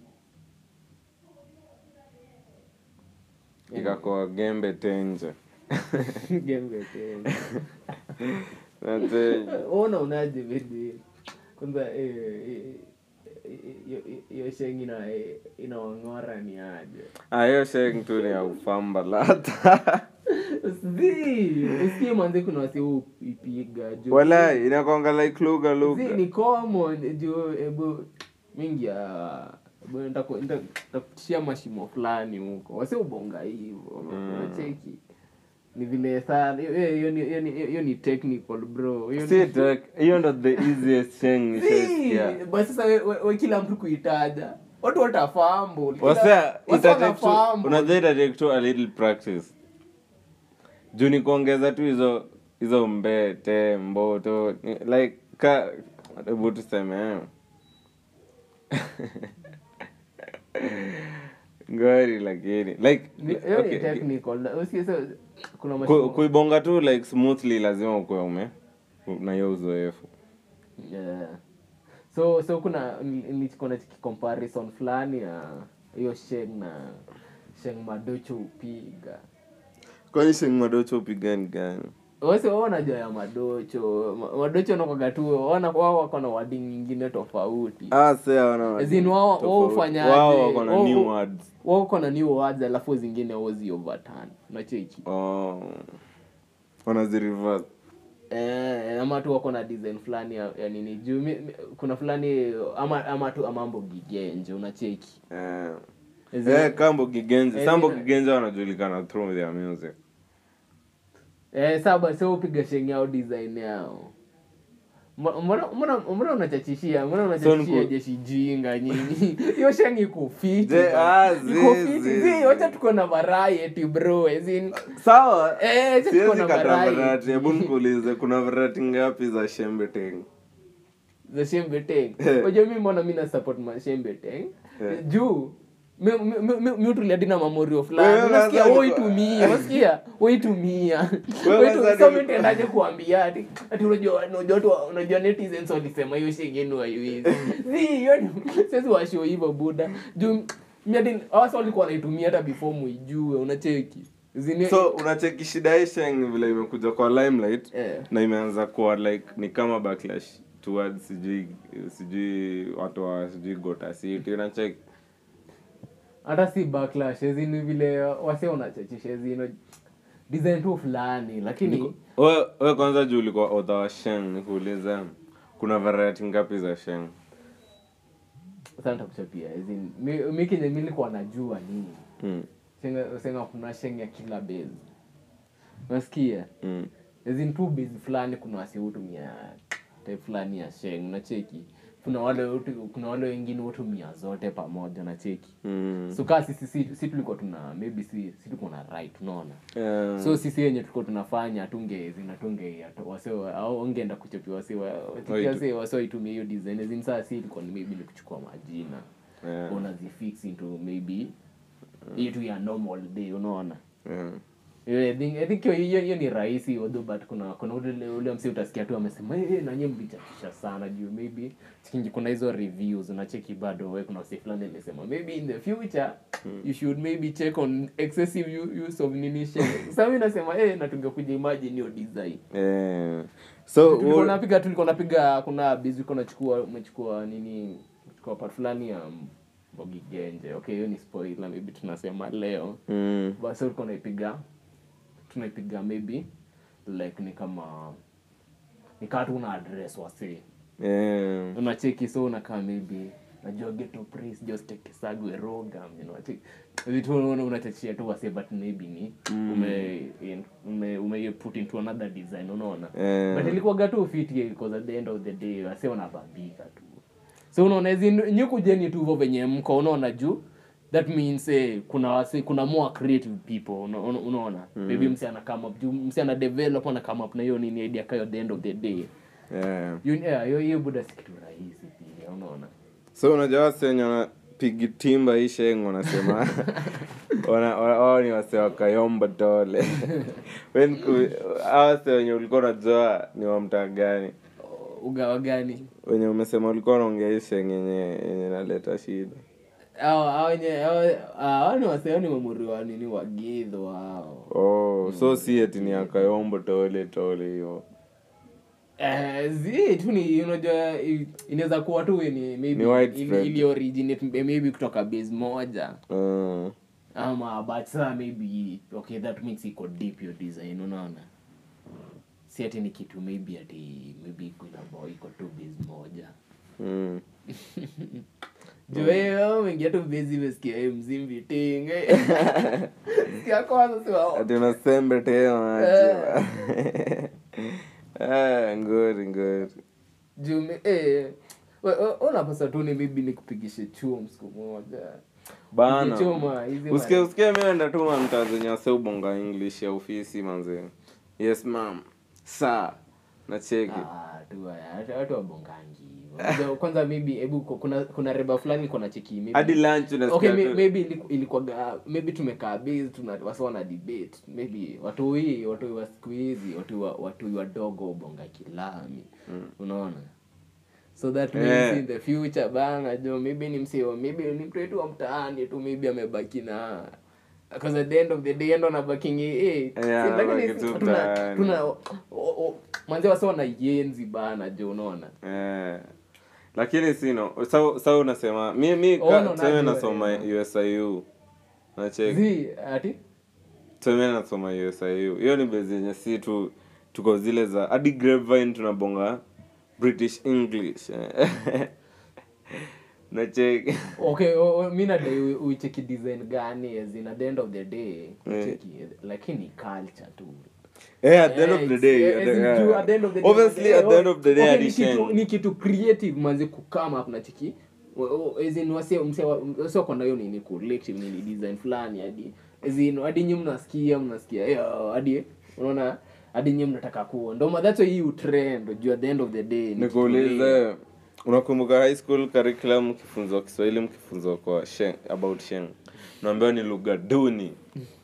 [SPEAKER 1] ikakoa gembe tenje
[SPEAKER 2] Gembe tena.
[SPEAKER 1] nacheki
[SPEAKER 2] ona unaje vidi kwanza eh, eh, eh, hiyo- hiyo shengi ina inaong'ora ni aje
[SPEAKER 1] Ah, hiyo sheng tu ni ya ufamba lata
[SPEAKER 2] Zi, usikie manze kuna wasi huu ipiga juu
[SPEAKER 1] wala inakwanga like lugha
[SPEAKER 2] Zi,
[SPEAKER 1] lugha
[SPEAKER 2] ni common juu ebu mingi ya ebu nitaku- nita- nitakutishia mashimo fulani huko wasi ubonga hivo unacheki ni vile saa hiyo- hiyo hiyo ni- hiyo ni- hiyo ni technical bro hiyo ni-
[SPEAKER 1] Si tek- hiyo ndo the easiest sheng nishaisikia
[SPEAKER 2] Si, basi sasa we, we, we kila mtu kuitaja watu watafambo
[SPEAKER 1] wasa unajua itatake tu a little practice juu ni kuongeza tu hizo hizo mbete mboto ni- like ka hebu tuseme eh. ngori lakini like
[SPEAKER 2] hiyo ni
[SPEAKER 1] okay,
[SPEAKER 2] technical Na usikie sasa kuna
[SPEAKER 1] ku-
[SPEAKER 2] mashimo
[SPEAKER 1] kuibonga tu like smoothly lazima ukuwe ume na hiyo uzoefu
[SPEAKER 2] yeah. so so kuna ni- ni- kuna comparison fulani ya hiyo sheng na sheng madocho upiga
[SPEAKER 1] kwani sheng madocho upigani gani
[SPEAKER 2] wasi wao wanajua ya madocho Ma- madocho nakwaga tu wana wao wako na wadi nyingine tofauti
[SPEAKER 1] ah sea wana
[SPEAKER 2] As in wao- wao
[SPEAKER 1] tofauti.
[SPEAKER 2] hufanyaje?
[SPEAKER 1] wao wako na
[SPEAKER 2] Wao-
[SPEAKER 1] new words
[SPEAKER 2] wao uko na new words alafu zingine ozi overturn unacheki
[SPEAKER 1] oh wanazirivas
[SPEAKER 2] Eh, ama tu wako na design fulani ya, ya nini juu mi, mi, kuna fulani ama ama tu amambo gigenje unacheki
[SPEAKER 1] eh.
[SPEAKER 2] As in-
[SPEAKER 1] Eh, kambo kigenje
[SPEAKER 2] Eh,
[SPEAKER 1] sambo
[SPEAKER 2] zina-
[SPEAKER 1] kigenje wanajulikana through their music
[SPEAKER 2] eh, saba sio upiga sheng yao design yao Mbona- mbona mbona mbona unachachishia mbona unachachishia
[SPEAKER 1] niku-
[SPEAKER 2] jeshi jinga nyinyi hiyo sheng iko fiti
[SPEAKER 1] Je,
[SPEAKER 2] bana.
[SPEAKER 1] ah,
[SPEAKER 2] iko
[SPEAKER 1] zi-
[SPEAKER 2] fiti
[SPEAKER 1] zi-
[SPEAKER 2] zi
[SPEAKER 1] zi.
[SPEAKER 2] wacha tuko na variety bro as in
[SPEAKER 1] sawa
[SPEAKER 2] eh wacha tuko
[SPEAKER 1] siwezi
[SPEAKER 2] na
[SPEAKER 1] kata
[SPEAKER 2] variety
[SPEAKER 1] varati hebu nikuulize kuna varati ngapi za shembe teng
[SPEAKER 2] za shembe teng
[SPEAKER 1] Eh.
[SPEAKER 2] unajua mimi mbona mimi na support ma shembe teng
[SPEAKER 1] Eh.
[SPEAKER 2] juu mi- mi- mi- mi- mi utulia dina mamorio
[SPEAKER 1] Wewe
[SPEAKER 2] fulani unasikia
[SPEAKER 1] kwanza
[SPEAKER 2] oitumia unasikia oitumia
[SPEAKER 1] Wewe kwanza
[SPEAKER 2] so
[SPEAKER 1] ndio-
[SPEAKER 2] mimi tendaje kuambia ati ati unajua unajua tu unajua netizens walisema hiyo shenge yenu haiwezi si hiyo ni- sisi washo hivyo buda juu mimi hadi hawasa walikuwa wanaitumia hata before muijue unacheki zini
[SPEAKER 1] so unacheki shida hii sheng ni vile imekuja kwa limelight
[SPEAKER 2] eh
[SPEAKER 1] na imeanza kuwa like ni kama backlash towards sijui sijui watu wa sijui gota city unacheki
[SPEAKER 2] hata si backlash ezini vile wase unachachisha ezino design tu fulani lakini
[SPEAKER 1] we we kwanza juu ulikuwa author wa sheng nikuulize kuna variety ngapi za sheng
[SPEAKER 2] sasa nitakuchapia ezin mi mi kenye mi nilikuwa najua nini
[SPEAKER 1] mm.
[SPEAKER 2] senga senga kuna sheng ya kila base unasikia
[SPEAKER 1] mm.
[SPEAKER 2] ezin tu base fulani kuna wasi hutumia type fulani ya sheng unacheki kuna wale hutu- kuna wale wengine hutumia zote pamoja nacheki
[SPEAKER 1] mm.
[SPEAKER 2] so kaa sisi si, si tulikuwa tuna maybe si, si tulikuwa na right unaona
[SPEAKER 1] Yeah.
[SPEAKER 2] so sisi wenye tulikuwa tunafanya tunge zinatunge ongeenda kuchapia wasi
[SPEAKER 1] Waitu-
[SPEAKER 2] wasi waitumia hiyo design zin saa si ilikuwa ni maybe ni kuchukua majina
[SPEAKER 1] Yeah.
[SPEAKER 2] unazifix into maybe hii tu ya normal day unaona
[SPEAKER 1] Yeah.
[SPEAKER 2] Yeah, I think- I think hiyo- hiyo hiyo ni rahisi although but kuna kuna ule ule msi utasikia tu amesema hey, nanye mlichachisha sana juu maybe chikingi kuna hizo reviews unacheki bado we kuna wasi fulani amesema maybe in the future you should maybe check on excessive u- use of nini shit. sasa mimi nasema eh na tungekuja imagine hiyo design
[SPEAKER 1] Yeah. so
[SPEAKER 2] tulikuwa
[SPEAKER 1] u-
[SPEAKER 2] napiga tulikuwa napiga kuna busy ulikuwa unachukua umechukua nini chukua part fulani ya Mbogi Genje okay hiyo ni spoiler maybe tunasema leo
[SPEAKER 1] mm.
[SPEAKER 2] basi ulikuwa unaipiga tunaipiga maybe like ni kama ni kaa tu una address wasi
[SPEAKER 1] Yeah.
[SPEAKER 2] unacheki so unakaa maybe najua geto praise just take sagwe rogam you know cheki vitu unaona unachachia tu wasi but maybe ni ume in- ume ume put into another design unaona
[SPEAKER 1] Yeah.
[SPEAKER 2] but ilikuwaga tu fiti because at the end of the day wase wanabambika tu so unaona hizi nyukujeni tu hivyo venye mko unaona juu that means eh, kuna wasi, kuna more creative people una- una- unaona maybe msi ana come up juu msi ana develop ana come up na hiyo nini idea kayo at the end of the day
[SPEAKER 1] yeah.
[SPEAKER 2] You- yeah, hiyo hiyo buda si kitu rahisi pia unaona
[SPEAKER 1] so unajua wase wenye wanapigi timba hii sheng wanasema wana- wa- wao ni wase wakayomba tole When ku- hawa wase wenye ulikuwa unajua ni wa mtaa gani
[SPEAKER 2] ugawa gani
[SPEAKER 1] wenye umesema ulikuwa unaongea hii sheng yenye yenye naleta shida
[SPEAKER 2] hao hao wenye hao- hao ni waseo ni mamuri wa nini wagidho hao
[SPEAKER 1] oh so si eti ni akayombo tole tole hiyo
[SPEAKER 2] Eh, zi tu ni unajua i- inaweza kuwa tu ni
[SPEAKER 1] Ni
[SPEAKER 2] maybe
[SPEAKER 1] widespread.
[SPEAKER 2] ili, ili originate maybe kutoka base moja
[SPEAKER 1] Mm.
[SPEAKER 2] ama but saa maybe okay that makes iko deep your design unaona si ati ni kitu maybe ati maybe iko inabo iko tu base moja
[SPEAKER 1] Mm.
[SPEAKER 2] juu hiyo mengia tu base imesikia eh, mzimbi ting sikia kwanza si wao
[SPEAKER 1] ati unasembe tena aje. Ah, ngori ngori
[SPEAKER 2] juu me- eh we- we- unapasa tu ni maybe nikupigishe chum siku moja
[SPEAKER 1] bana
[SPEAKER 2] Kichuma, hizi
[SPEAKER 1] usikie
[SPEAKER 2] ma-
[SPEAKER 1] usikie mienda tu mamtaa zenye wase ubonga english ya ofisi manze yes mam saa nacheki
[SPEAKER 2] Ah, tu haya, watu- watu wabongangi hivyo. Kwanza- kwanza maybe hebu ku- kuna kuna reba fulani kuna cheki maybe-
[SPEAKER 1] hadi lunch unasikia
[SPEAKER 2] okay may-
[SPEAKER 1] tu-
[SPEAKER 2] maybe iliku- ilikuwaga maybe tumekaa base tuna wasa wana debate maybe watu hii watu wa siku hizi watu wa watu wadogo ubonga kilami unaona so that means
[SPEAKER 1] Eh.
[SPEAKER 2] in the future bana jo maybe ni msio maybe ni mtu wetu wa mtaani tu maybe amebaki na because at the end of the day ndo anabakingi eh
[SPEAKER 1] Yeah,
[SPEAKER 2] si- lakini
[SPEAKER 1] anabaki tu
[SPEAKER 2] tuna
[SPEAKER 1] mtaani.
[SPEAKER 2] tuna o- o- manze wasa wana yenzi bana jo unaona
[SPEAKER 1] Eh. lakini sino sa sa unasema mi mi
[SPEAKER 2] Oh,
[SPEAKER 1] ka-
[SPEAKER 2] no,
[SPEAKER 1] tuseme
[SPEAKER 2] najua,
[SPEAKER 1] nasoma
[SPEAKER 2] yeah.
[SPEAKER 1] usiu nacheki
[SPEAKER 2] zi ati
[SPEAKER 1] tuseme nasoma usiu hiyo ni bezi yenye si tu tuko zile za hadi grapevine tunabonga british english eh. nacheki
[SPEAKER 2] okay o- o- mi nadai u- uicheki design gani as in at the end of the day ucheki lakini culture tu
[SPEAKER 1] Eh, at the end of the day,
[SPEAKER 2] Eh,
[SPEAKER 1] at
[SPEAKER 2] as
[SPEAKER 1] the-
[SPEAKER 2] in
[SPEAKER 1] yeah.
[SPEAKER 2] juu at the end of the day,
[SPEAKER 1] obviously
[SPEAKER 2] eh,
[SPEAKER 1] at the end of the day
[SPEAKER 2] okay,
[SPEAKER 1] hadi
[SPEAKER 2] ni kitu-
[SPEAKER 1] Sheng.
[SPEAKER 2] ni kitu creative manzi kukama up na chiki O- o- as in wase mse wase kona hiyo nini collective nini design fulani hadi as in hadi nyinyi mnasikia mnasikia eh, hadi unaona hadi nyinyi mnataka kuwa ndo ma- that's why hii utrend juu at the end of the day ni kitu
[SPEAKER 1] nikuulize unakumbuka high school curriculum mkifunzwa kiswahili mkifunzwa kwa sheng, about sheng naambiwa ni lugha duni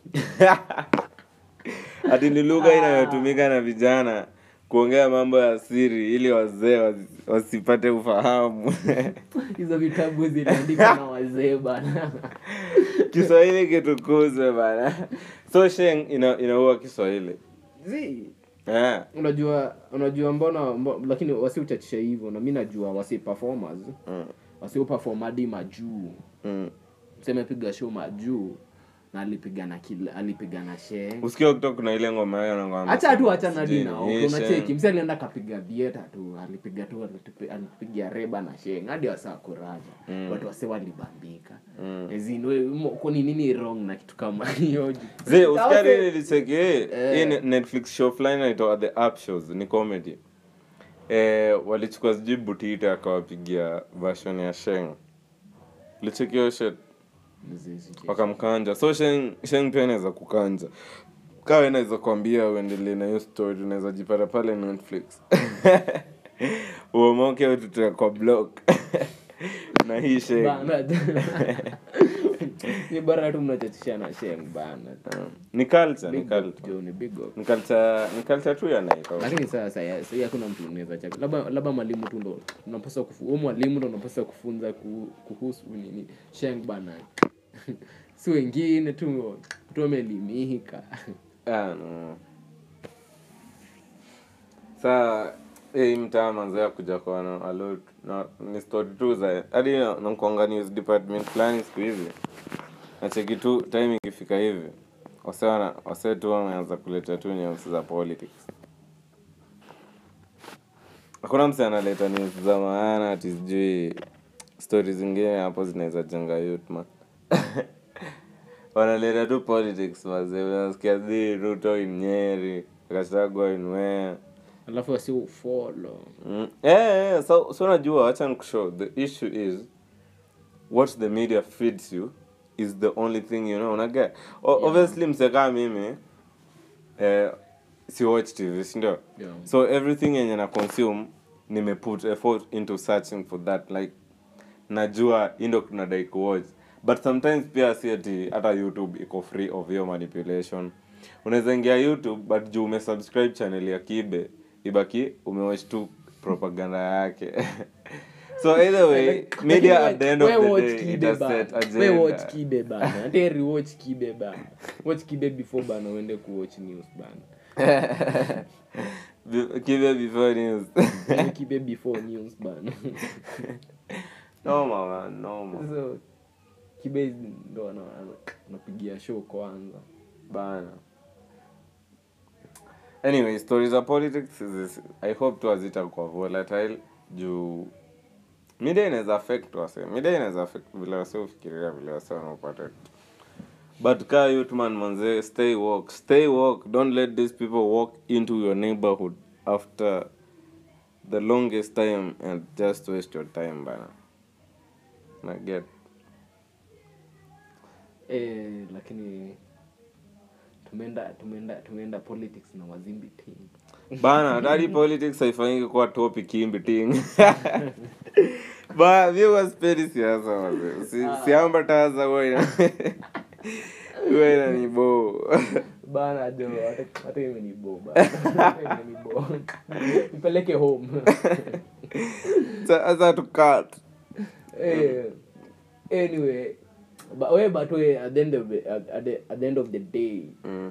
[SPEAKER 1] ati ni lugha inayotumika na vijana kuongea mambo ya siri ili wazee wasi- wasipate ufahamu
[SPEAKER 2] hizo vitabu ziliandikwa na wazee bana
[SPEAKER 1] kiswahili kitukuzwe bana so sheng ina, inaua kiswahili
[SPEAKER 2] Zii.
[SPEAKER 1] yeah.
[SPEAKER 2] unajua unajua mbona mbo, lakini wasiuchachisha hivyo na mi najua wasi performers
[SPEAKER 1] mm.
[SPEAKER 2] wasiuperform hadi majuu
[SPEAKER 1] mm.
[SPEAKER 2] mseme piga show majuu na alipiga na kila alipiga na shee
[SPEAKER 1] usikia kutoka kuna ile ngoma yao nakwambia
[SPEAKER 2] hacha tu achana
[SPEAKER 1] sijui
[SPEAKER 2] hadi nao
[SPEAKER 1] ni
[SPEAKER 2] unacheki
[SPEAKER 1] Sheng.
[SPEAKER 2] msi alienda kapiga vieta tu alipiga tu alitupi- alipiga reba na sheng hadi wasaa kuraja
[SPEAKER 1] Mm.
[SPEAKER 2] watu wase walibambika
[SPEAKER 1] Mm.
[SPEAKER 2] kuni nini wrong na kitu kama hiyo
[SPEAKER 1] Zee, usikia
[SPEAKER 2] Sasa-
[SPEAKER 1] nini nilicheki hii hii ni netflix show fulani inaitwa the up shows ni comedy eh, walichukua sijui butita akawapigia version ya sheng licheki hiyo shit wakamkanja so sheng, sheng pia inaweza kukanja kawa inaweza kuambia uendelee na hiyo story unaweza jipata pale netflix uomoke ututoe kwa block na hii sheng
[SPEAKER 2] Bana. ni bora tu mnachachisha na sheng bana
[SPEAKER 1] ni culture ni
[SPEAKER 2] Big up,
[SPEAKER 1] culture
[SPEAKER 2] Joe, ni big up.
[SPEAKER 1] ni culture ni culture tu ya Nairobi
[SPEAKER 2] lakini sasa ya- sasa hakuna mtu unaweza chaka labda labda mwalimu tu ndo unapaswa kufu huyo mwalimu ndo unapaswa kufunza ku- kuhusu nini sheng bana si wengine tu tu wameelimika
[SPEAKER 1] Ah, no. saa hii mtaa manzoea kuja kuona alot na ni story tu za hadi na- nakuanga news department fulani siku hizi nacheki tu time ikifika hivi wase wana- wase tu wameanza kuleta tu news za politics hakuna mse analeta news za maana ati sijui stori zingine hapo zinaweza jenga youth man wanaleta tu politics mazee unasikia zi ruto in nyeri kachagwa in wea
[SPEAKER 2] alafu wasi ufolo
[SPEAKER 1] mm. yeah, yeah, so, so unajua wacha nikushow the issue is what the media feeds you is the only thing you know unaget o- obviously msekaa mimi eh, si watch tv sindio
[SPEAKER 2] Yeah.
[SPEAKER 1] so everything yenye na consume nimeput effort into searching for that like najua hii ndo tunadai kuwatch but sometimes pia si ati hata youtube iko free of hiyo manipulation unaweza ingia youtube but juu umesubscribe channel ya kibe ibaki umewatch tu propaganda yake so either way media at the end of the day it has set
[SPEAKER 2] watch
[SPEAKER 1] agenda
[SPEAKER 2] kibe bana hata rewatch kibe bana watch kibe before bana uende kuwatch news bana
[SPEAKER 1] Be- kibe before news
[SPEAKER 2] Watch kibe before news bana
[SPEAKER 1] noma man noma
[SPEAKER 2] so kibe ndo ana- ana- anapigia show kwanza
[SPEAKER 1] bana anyway stories za politics is, i hope tu hazitakuwa volatile juu media inaweza affect wase media inaweza affect vile wase ufikiria vile wase wanaopata but kaa youth man manze stay walk stay walk don't let these people walk into your neighborhood after the longest time and just waste your time bana na get
[SPEAKER 2] eh, lakini tumeenda tumeenda tumeenda politics na wazimbi team
[SPEAKER 1] bana dadi politics haifanyiki kuwa topic in between ba mi waspendi siasa wazee si, siamba taza huwa ina huwa inanibo
[SPEAKER 2] bana jo hata- hata imenibo bana. Hata imenibo ipeleke home
[SPEAKER 1] sasa tukat
[SPEAKER 2] Eh, anyway but we but we at the end of the, at, at the, at the end of the day
[SPEAKER 1] mm.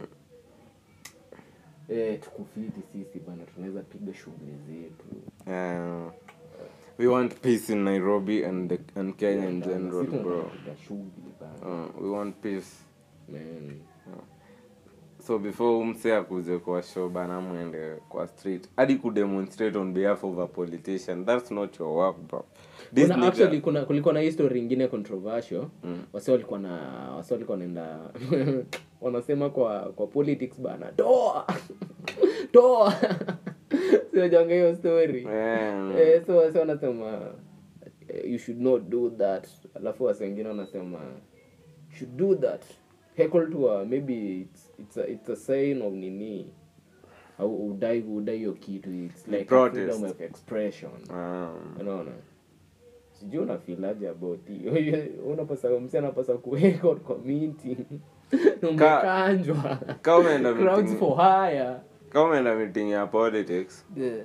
[SPEAKER 2] eh, tukufiti sisi bana tunaweza piga shughuli zetu
[SPEAKER 1] uh, we want peace in nairobi and, the, and kenya in
[SPEAKER 2] Bana,
[SPEAKER 1] general
[SPEAKER 2] sisi
[SPEAKER 1] bro
[SPEAKER 2] tunapiga shughuli bana
[SPEAKER 1] uh, we want peace
[SPEAKER 2] man
[SPEAKER 1] so before umse akuze kwa show bana mwende kwa street hadi kudemonstrate on behalf of a politician that's not your work bro This
[SPEAKER 2] kuna
[SPEAKER 1] nigga-
[SPEAKER 2] actually kuna kulikuwa na history ingine controversial wase walikuwa na wase walikuwa naenda wanasema kwa kwa politics bana toa toa siojanga hiyo story
[SPEAKER 1] Yeah.
[SPEAKER 2] eh, so wase wanasema eh, you should not do that alafu wase wengine wanasema "You should do that heckle to a, maybe it's, it's, a, it's a sign of nini au udai udai hiyo kitu it's like a
[SPEAKER 1] protest.
[SPEAKER 2] freedom of expression
[SPEAKER 1] Um,
[SPEAKER 2] unaona sijui unafilaje about hiyo unapasa msi anapasa kuweka community Na umekanjwa
[SPEAKER 1] Kama umeenda
[SPEAKER 2] crowds
[SPEAKER 1] meeting-
[SPEAKER 2] for hire
[SPEAKER 1] kama umeenda meeting ya politics
[SPEAKER 2] yeah.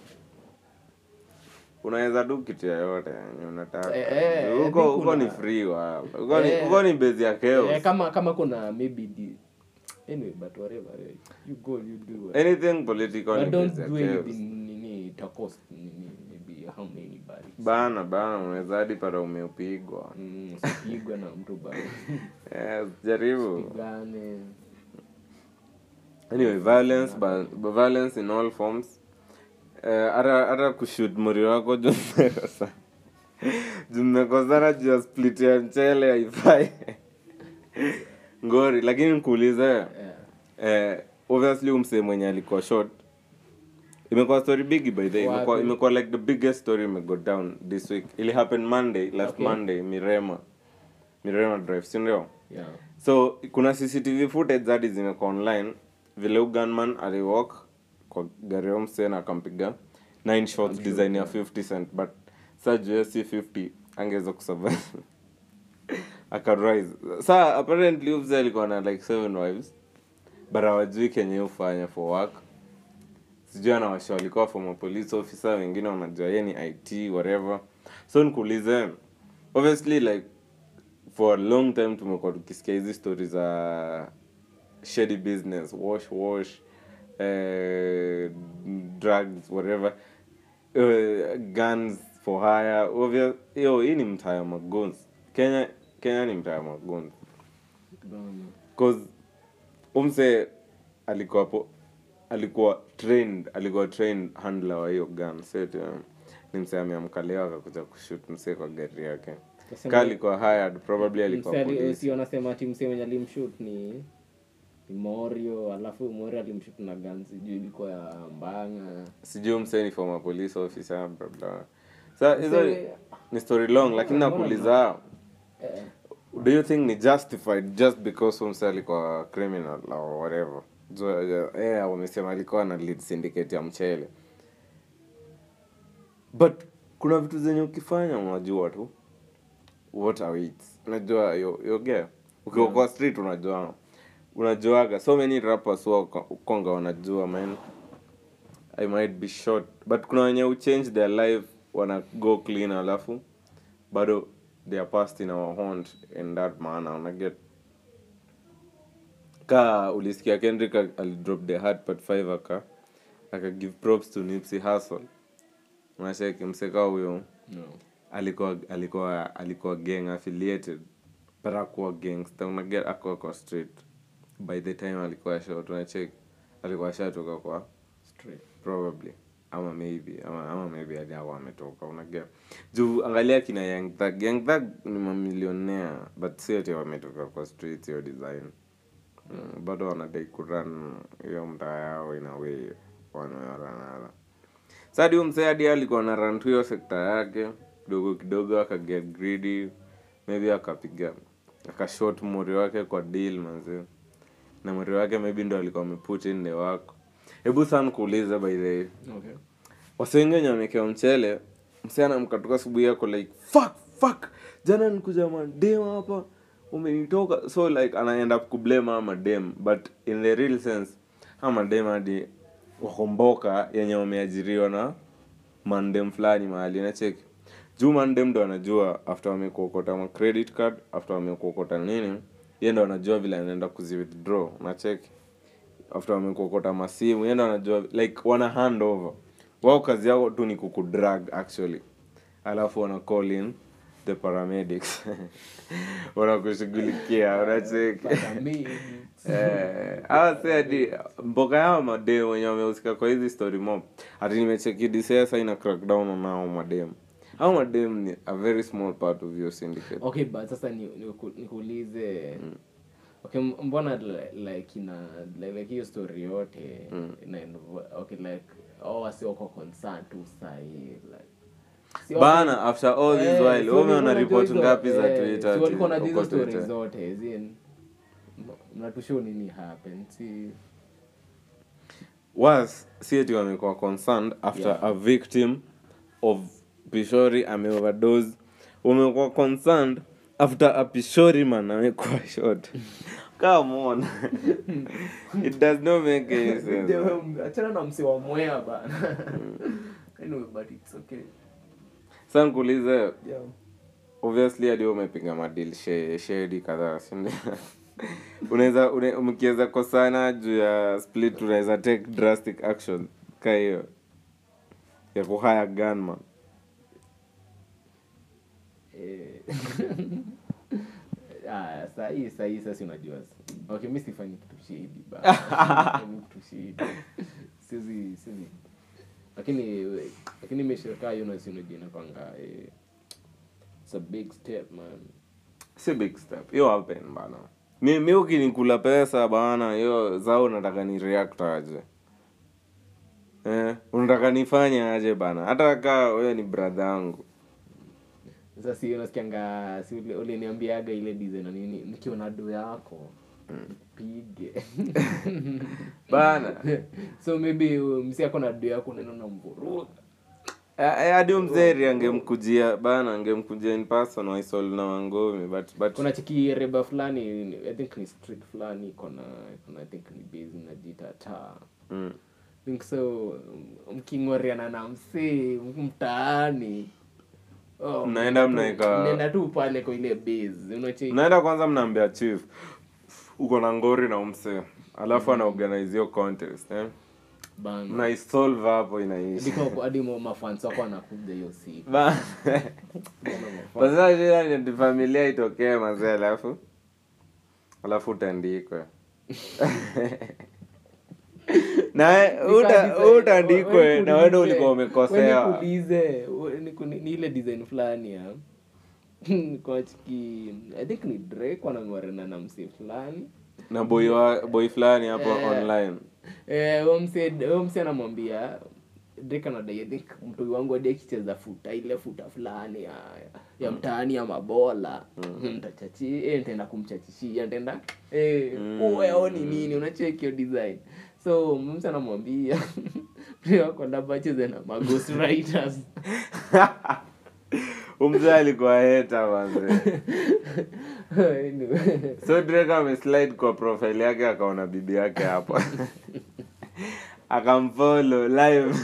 [SPEAKER 1] unaweza tu kitu yoyote yenye unataka
[SPEAKER 2] Eh, eh, I
[SPEAKER 1] huko
[SPEAKER 2] think
[SPEAKER 1] huko ni
[SPEAKER 2] kuna-
[SPEAKER 1] free wa huko ni
[SPEAKER 2] Eh.
[SPEAKER 1] huko ni base ya chaos
[SPEAKER 2] Eh, kama kama kuna maybe the anyway but whatever eh, you go you do it.
[SPEAKER 1] anything political
[SPEAKER 2] but
[SPEAKER 1] ni
[SPEAKER 2] don't
[SPEAKER 1] base ya
[SPEAKER 2] do
[SPEAKER 1] chaos
[SPEAKER 2] anything nini ita cost nini maybe how many bodies
[SPEAKER 1] bana bana unaweza hadi pata umeupigwa
[SPEAKER 2] mm, usipigwe na mtu bana
[SPEAKER 1] yes, jaribu
[SPEAKER 2] pigane
[SPEAKER 1] anyway violence but, but violence in all forms Eh, hata hata kushut muri wako juu mmekosa juu mmekosana juu ya split ya mchele haifai ngori lakini nikuulize
[SPEAKER 2] yeah.
[SPEAKER 1] eh, obviously umsee mwenye alikuwa short imekuwa story bigi by the way. imekuwa
[SPEAKER 2] Wapi?
[SPEAKER 1] imekuwa like the biggest story imego down this week ili happen monday last
[SPEAKER 2] Okay.
[SPEAKER 1] monday mirema mirema drive si ndio
[SPEAKER 2] yeah
[SPEAKER 1] so kuna cctv footage hadi zimekuwa online vile u gunman aliwalk kwa gari ya msee na akampiga 9 shots design ya 50 cent but sa juu ya si 50 angeweza kusurvive akarise sa apparently huyu mzee alikuwa na like seven wives but hawajui kenye ufanya for work sijui anawasha walikuwa former police officer wengine wanajua ye ni it whatever so nikuulize obviously like for a long time tumekuwa tukisikia hizi story za shady business wash wash eh, drugs whatever eh, guns for hire obvious hiyo hii ni mtaa ya maguns kenya kenya ni mtaa ya maguns
[SPEAKER 2] bana
[SPEAKER 1] cause umse alikuwa po, alikuwa trained alikuwa trained handler wa hiyo gun set um, ni mse ameamkaliwa akakuja kushut mse kwa gari yake
[SPEAKER 2] Kasema-
[SPEAKER 1] ka alikuwa hired probably alikuwa
[SPEAKER 2] Msee ali-
[SPEAKER 1] police
[SPEAKER 2] si wanasema ati msee mwenye alimshut ni ni morio alafu morio alimshut na gan sijui ilikuwa ya mbanga
[SPEAKER 1] sijui mse ni former police officer bla bla sa hizo
[SPEAKER 2] Msee-
[SPEAKER 1] ni story long lakini
[SPEAKER 2] Mbona
[SPEAKER 1] nakuuliza
[SPEAKER 2] eh,
[SPEAKER 1] do you think ni justified just because umse alikuwa criminal or whatever so, yeah, wamesema alikuwa na lead syndicate ya mchele but kuna vitu zenye ukifanya unajua tu what awaits unajua yo- yogea ukiwa kwa street unajua unajuaga so many rappers wa konga wanajua man i might be short but kuna wenye uchange their life wana go clean alafu bado they are past in our haunt in that manner unaget ka ulisikia kendrick al- alidrop the hard part 5 aka aka give props to nipsey hustle unacheki mseka huyo
[SPEAKER 2] no.
[SPEAKER 1] alikuwa alikuwa alikuwa gang affiliated but akuwa gangster unaget akuwa kwa street by the time alikuwa shot unacheki alikuwa shatoka kwa
[SPEAKER 2] Straight.
[SPEAKER 1] probably ama maybe ama, ama maybe aliawa ametoka unaget juu angalia kina young thug young thug ni mamilionea but si ati wametoka kwa street hiyo design mm, bado wanadai kuran hiyo mtaa yao in a way one way or another sadi huyu msee hadi alikuwa na run tu hiyo sekta yake kidogo kidogo akaget greedy maybe akapiga akashot mori wake kwa deal manzi na mori wake maybe ndo alikuwa ameput in the work hebu sana kuuliza by the way
[SPEAKER 2] Okay.
[SPEAKER 1] wase wengi wamekewa mchele msichana mkatoka asubuhi yako like fuck fuck jana nikuja madem hapa umenitoka so like anaenda kublame ama madem but in the real sense ama madem hadi wakomboka yenye wameajiriwa na mandem fulani mahali nacheki juu mandem ndo anajua after wamekuokota ma credit card after wamekuokota nini ye ndo anajua vile anaenda kuzi withdraw unacheki after wamekuokota masimu yeye ndo anajua like wana hand over wao kazi yao tu ni kukudrag actually alafu wana call in the paramedics wanakushughulikia unacheki
[SPEAKER 2] Pata mingi.
[SPEAKER 1] Eh, hawa si hadi mboga yao madem wenye wamehusika kwa hizi story mob hati nimecheki DCI ina crackdown on hao madem hao madem ni a very small part of your syndicate
[SPEAKER 2] okay but sasa ni- niku- nikuulize okay m- mbona li- like ina like, like hiyo story yote ina invo- okay like oh wasi wako concerned tu sahi like si
[SPEAKER 1] bana after all this
[SPEAKER 2] Eh,
[SPEAKER 1] while
[SPEAKER 2] so
[SPEAKER 1] wewe umeona
[SPEAKER 2] nilikuwa
[SPEAKER 1] report
[SPEAKER 2] najua
[SPEAKER 1] ngapi
[SPEAKER 2] hizo-
[SPEAKER 1] za
[SPEAKER 2] eh,
[SPEAKER 1] Twitter
[SPEAKER 2] si walikuwa na
[SPEAKER 1] ati
[SPEAKER 2] hizo
[SPEAKER 1] uko
[SPEAKER 2] stories
[SPEAKER 1] Twitter?
[SPEAKER 2] zote as in, m- mnatushow nini happen si
[SPEAKER 1] was si eti wamekuwa concerned after
[SPEAKER 2] Yeah.
[SPEAKER 1] a victim of pishori ameoverdose wamekuwa concerned after a pishori man amekuwa shot come on it does not make any sense man.
[SPEAKER 2] achana na msi wa mwea bana anyway but it's okay
[SPEAKER 1] sasa nikuulize
[SPEAKER 2] yeah
[SPEAKER 1] obviously hadi wewe umepiga madil she- shedi kadhaa sindio unaweza une- mkiweza kosana juu ya split unaweza take drastic action ka hiyo ya kuhaya gunman
[SPEAKER 2] Eh, ah, sahii sahii sasa unajua okay mi sifanyi kitu shidi ba Sifanyi kitu shidi sizi sizi lakini lakini imeshirika hiyo na sinojua inakwanga eh, it's a big step man
[SPEAKER 1] si big step hiyo happen bana mi, mi ukinikula pesa bana hiyo zao unataka ni react aje eh, unataka nifanye aje bana hata kaa wewe ni brother yangu
[SPEAKER 2] sasa si unasikianga si ule- uliniambiaga ile design na nini nikiona do yako pige
[SPEAKER 1] bana
[SPEAKER 2] so maybe uh, msi ako na do yako neno na mvuruga
[SPEAKER 1] Eh, eh, hadi huyu mzeri angemkujia bana angemkujia in person waisol na wangomi but, but
[SPEAKER 2] kuna chiki reba fulani i think ni street fulani kona kona i think ni base najita ta
[SPEAKER 1] mm.
[SPEAKER 2] think so um, mking'oreana na msee mtaani oh,
[SPEAKER 1] Mnaenda
[SPEAKER 2] mnaenda tu-
[SPEAKER 1] mnaeka-
[SPEAKER 2] mnaenda tu pale kwa ile base unache
[SPEAKER 1] naenda kwanza mnaambia chief uko na ngori na umse alafu ana organize hiyo contest eh?
[SPEAKER 2] bana
[SPEAKER 1] mnaisolve hapo inaisha
[SPEAKER 2] Ndiko- hadi mo- mafans wako wanakuja hiyo siku
[SPEAKER 1] Ba-
[SPEAKER 2] Bana mafans.
[SPEAKER 1] Sasa shida ni familia itokee mazee alafu alafu utaandikwe na uta-
[SPEAKER 2] Nikadesign-
[SPEAKER 1] utaandikwe
[SPEAKER 2] we-
[SPEAKER 1] na wendo
[SPEAKER 2] nikuulize-
[SPEAKER 1] ulikuwa
[SPEAKER 2] we
[SPEAKER 1] umekosea
[SPEAKER 2] nikuulize, we niku- ni ni ile design fulani ya kwa chiki i think ni drake wanang'orena na msee fulani
[SPEAKER 1] na boy wa boy fulani hapo
[SPEAKER 2] Eh.
[SPEAKER 1] online
[SPEAKER 2] Eh, huyo msee huyo msee anamwambia Drake anadai I think mtoi wangu hadi akicheza futa ile futa fulani ya, ya mtaani ya mabola ntachachi eh, nitaenda kumchachishia nitaenda eh, uwe aoni nini unacheki hiyo design so mtu anamwambia mtoi wako labda acheze na maghost writers
[SPEAKER 1] umzee alikuwa heta manze
[SPEAKER 2] Anyway.
[SPEAKER 1] so drake ameslide kwa profile yake akaona bibi yake hapa akamfollow live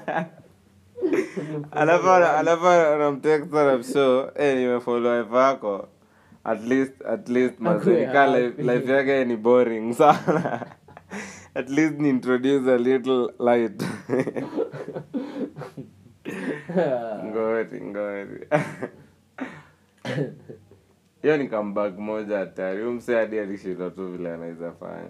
[SPEAKER 1] alafu alafu anamtext anamshow eh nimefollow wife yako at least at least
[SPEAKER 2] Akuwe
[SPEAKER 1] mazika life,
[SPEAKER 2] happy.
[SPEAKER 1] life yake ni boring sana at least ni introduce a little light ngori ngori hiyo ni comeback moja hatari huyu msee hadi alishindwa tu vile anaweza fanya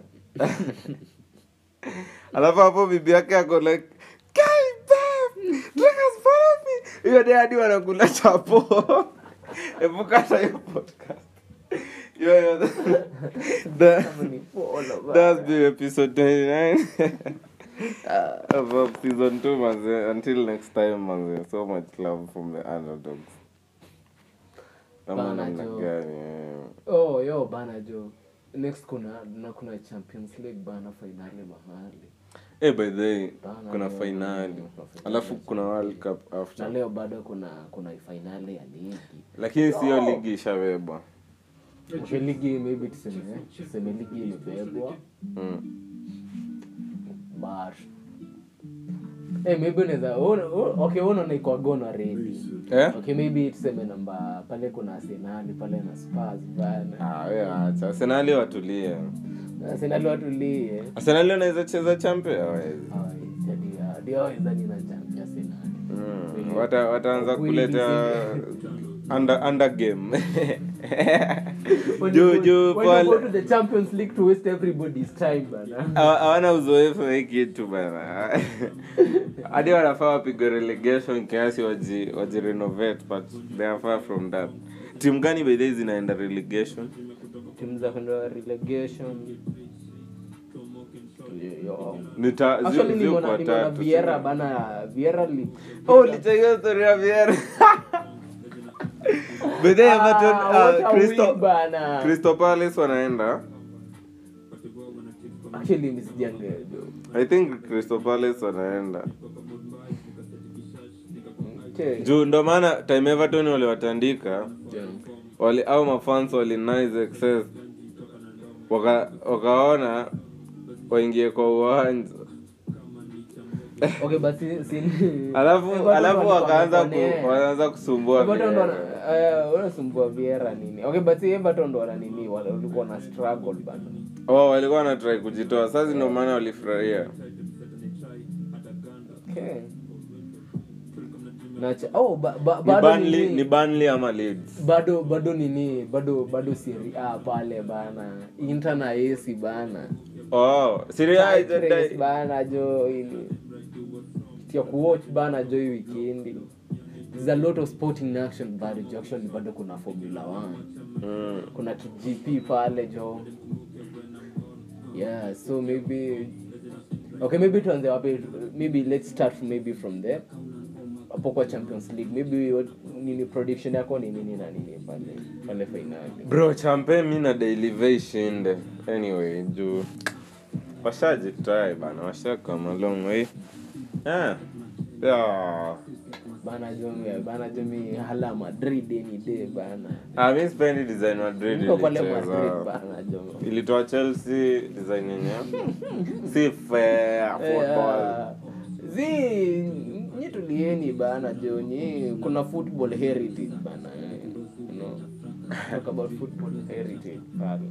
[SPEAKER 1] alafu hapo bibi yake ako like "Guy, babe, Drake has followed me." hiyo de hadi wanakula chapo hebu kata hiyo podcast hiyo hiyo the-
[SPEAKER 2] Kama ni follow, bana.
[SPEAKER 1] that's the episode 29 of of season 2 manze until next time manze so much love from the underdogs kama
[SPEAKER 2] Bana,
[SPEAKER 1] namna
[SPEAKER 2] Joe.
[SPEAKER 1] gani eh.
[SPEAKER 2] oh yo bana jo next kuna na kuna champions league bana fainali mahali
[SPEAKER 1] Eh, by the way,
[SPEAKER 2] Bana,
[SPEAKER 1] kuna
[SPEAKER 2] leo-
[SPEAKER 1] finali
[SPEAKER 2] kuna finali.
[SPEAKER 1] alafu kuna world cup
[SPEAKER 2] na
[SPEAKER 1] after
[SPEAKER 2] leo bado kuna kuna fainali ya ligi
[SPEAKER 1] lakini siyo ligi ishabebwa
[SPEAKER 2] okay, ligi maybe tuseme tuseme ligi imebebwa
[SPEAKER 1] mm.
[SPEAKER 2] but Eh, maybe unaweza una- una- okay unaona iko gono already
[SPEAKER 1] eh?
[SPEAKER 2] okay maybe tuseme namba pale kuna arsenali pale na spurs bana
[SPEAKER 1] Ah, we acha arsenali watulie
[SPEAKER 2] arsenali watulie
[SPEAKER 1] arsenali wanaweza cheza champe hawawezi
[SPEAKER 2] diawezani na champi arsenali
[SPEAKER 1] mm. Wata, wataanza
[SPEAKER 2] Kweli
[SPEAKER 1] kuleta under, under game
[SPEAKER 2] When
[SPEAKER 1] juu
[SPEAKER 2] you go-
[SPEAKER 1] juu
[SPEAKER 2] when you go
[SPEAKER 1] pale
[SPEAKER 2] to the champions league to waste everybody's time bana
[SPEAKER 1] Hawa- hawana uzoefu wa hii kitu bana hadi wanafaa wapigwe relegation kiasi waji, waji renovate but they are far from that timu gani by the way zinaenda relegation
[SPEAKER 2] timu za kwenda relegation Yo.
[SPEAKER 1] Nita- zi-
[SPEAKER 2] Actually,
[SPEAKER 1] ziko
[SPEAKER 2] nimeona
[SPEAKER 1] kwa
[SPEAKER 2] nimeona
[SPEAKER 1] tatu,
[SPEAKER 2] Vieira
[SPEAKER 1] sio?
[SPEAKER 2] bana Vieira li
[SPEAKER 1] Oh, ulicheka story ya Vieira. By the way, Everton,
[SPEAKER 2] Ah,
[SPEAKER 1] uh,
[SPEAKER 2] what a
[SPEAKER 1] Crystal-
[SPEAKER 2] win bana.
[SPEAKER 1] Crystal Palace wanaenda
[SPEAKER 2] Actually, mimi sijaangalia.
[SPEAKER 1] i think Crystal Palace wanaenda
[SPEAKER 2] Okay.
[SPEAKER 1] juu ndo maana time everton waliwatandika
[SPEAKER 2] Yeah.
[SPEAKER 1] wali au mafans wali nice excess waka wakaona waingie kwa uwanja
[SPEAKER 2] Okay, but si- si-
[SPEAKER 1] alafu
[SPEAKER 2] Everton
[SPEAKER 1] alafu
[SPEAKER 2] walikuwa
[SPEAKER 1] wakaanza
[SPEAKER 2] wamefanya-
[SPEAKER 1] ku, wakaanza kusumbua
[SPEAKER 2] Everton ndo
[SPEAKER 1] Vieira.
[SPEAKER 2] wana- eh, wanasumbua Vieira nini okay but si Everton ndo wana nini wale walikuwa na struggle bana
[SPEAKER 1] oh, walikuwa wanatrai kujitoa sasa ndio maana walifurahia
[SPEAKER 2] okay Nacha, oh, ba, ba,
[SPEAKER 1] ni
[SPEAKER 2] bado
[SPEAKER 1] Burnley,
[SPEAKER 2] nini-
[SPEAKER 1] ni Burnley ama Leeds
[SPEAKER 2] bado bado nini bado bado Serie A pale bana Inter na AC bana
[SPEAKER 1] oh Serie A
[SPEAKER 2] Tight
[SPEAKER 1] ita-
[SPEAKER 2] race bana jo ili ya kuwatch bana jo hii weekend there's a lot of sporting action bado jo actually bado kuna formula 1
[SPEAKER 1] mm.
[SPEAKER 2] kuna kgp pale jo yeah so maybe okay maybe tuanze wapi maybe let's start maybe from there hapo kwa champions league maybe what, nini prediction yako ni nini na nini pale pale finali
[SPEAKER 1] bro champe mi na daily ishinde anyway juu washajitry bana washakama long way yeah. Yeah.
[SPEAKER 2] bana jomi bana jomi hala madrid any day bana
[SPEAKER 1] Ah, mi sipendi design madrid
[SPEAKER 2] niko pale madrid
[SPEAKER 1] ilicheza
[SPEAKER 2] bana jomi
[SPEAKER 1] ilitoa chelsea design yenye si fair football
[SPEAKER 2] zi nyi tulieni bana joni kuna football heritage bana eh, you know talk about football heritage pale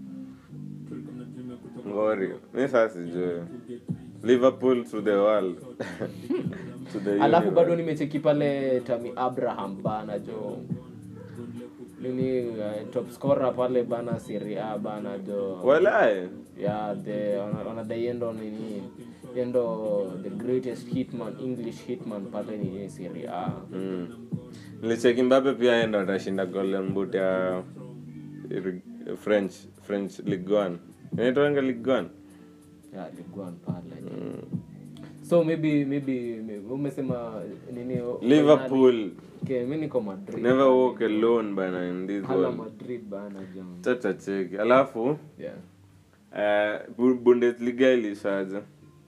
[SPEAKER 1] ngori mi saa sijui liverpool to the world to the
[SPEAKER 2] alafu
[SPEAKER 1] universe.
[SPEAKER 2] bado nimecheki pale tami abraham bana jo nini uh, top scorer pale bana Serie A bana jo
[SPEAKER 1] walai
[SPEAKER 2] yeah the wanadai endo nini endo the greatest hitman english hitman pale ni Serie A
[SPEAKER 1] Mm. nilicheki mbape pia enda atashinda golden boot ya iri- french french ligue 1 inaitwanga ligue 1
[SPEAKER 2] yeah Ligue 1 pale
[SPEAKER 1] mm.
[SPEAKER 2] so maybe maybe maybe- umesema nini o-
[SPEAKER 1] liverpool
[SPEAKER 2] okay, mi niko madrid
[SPEAKER 1] never walk alone bana in this
[SPEAKER 2] hala
[SPEAKER 1] world
[SPEAKER 2] madrid bana jam
[SPEAKER 1] chacha cheki alafu
[SPEAKER 2] yeah
[SPEAKER 1] eh, Bu- bundesliga ilishaja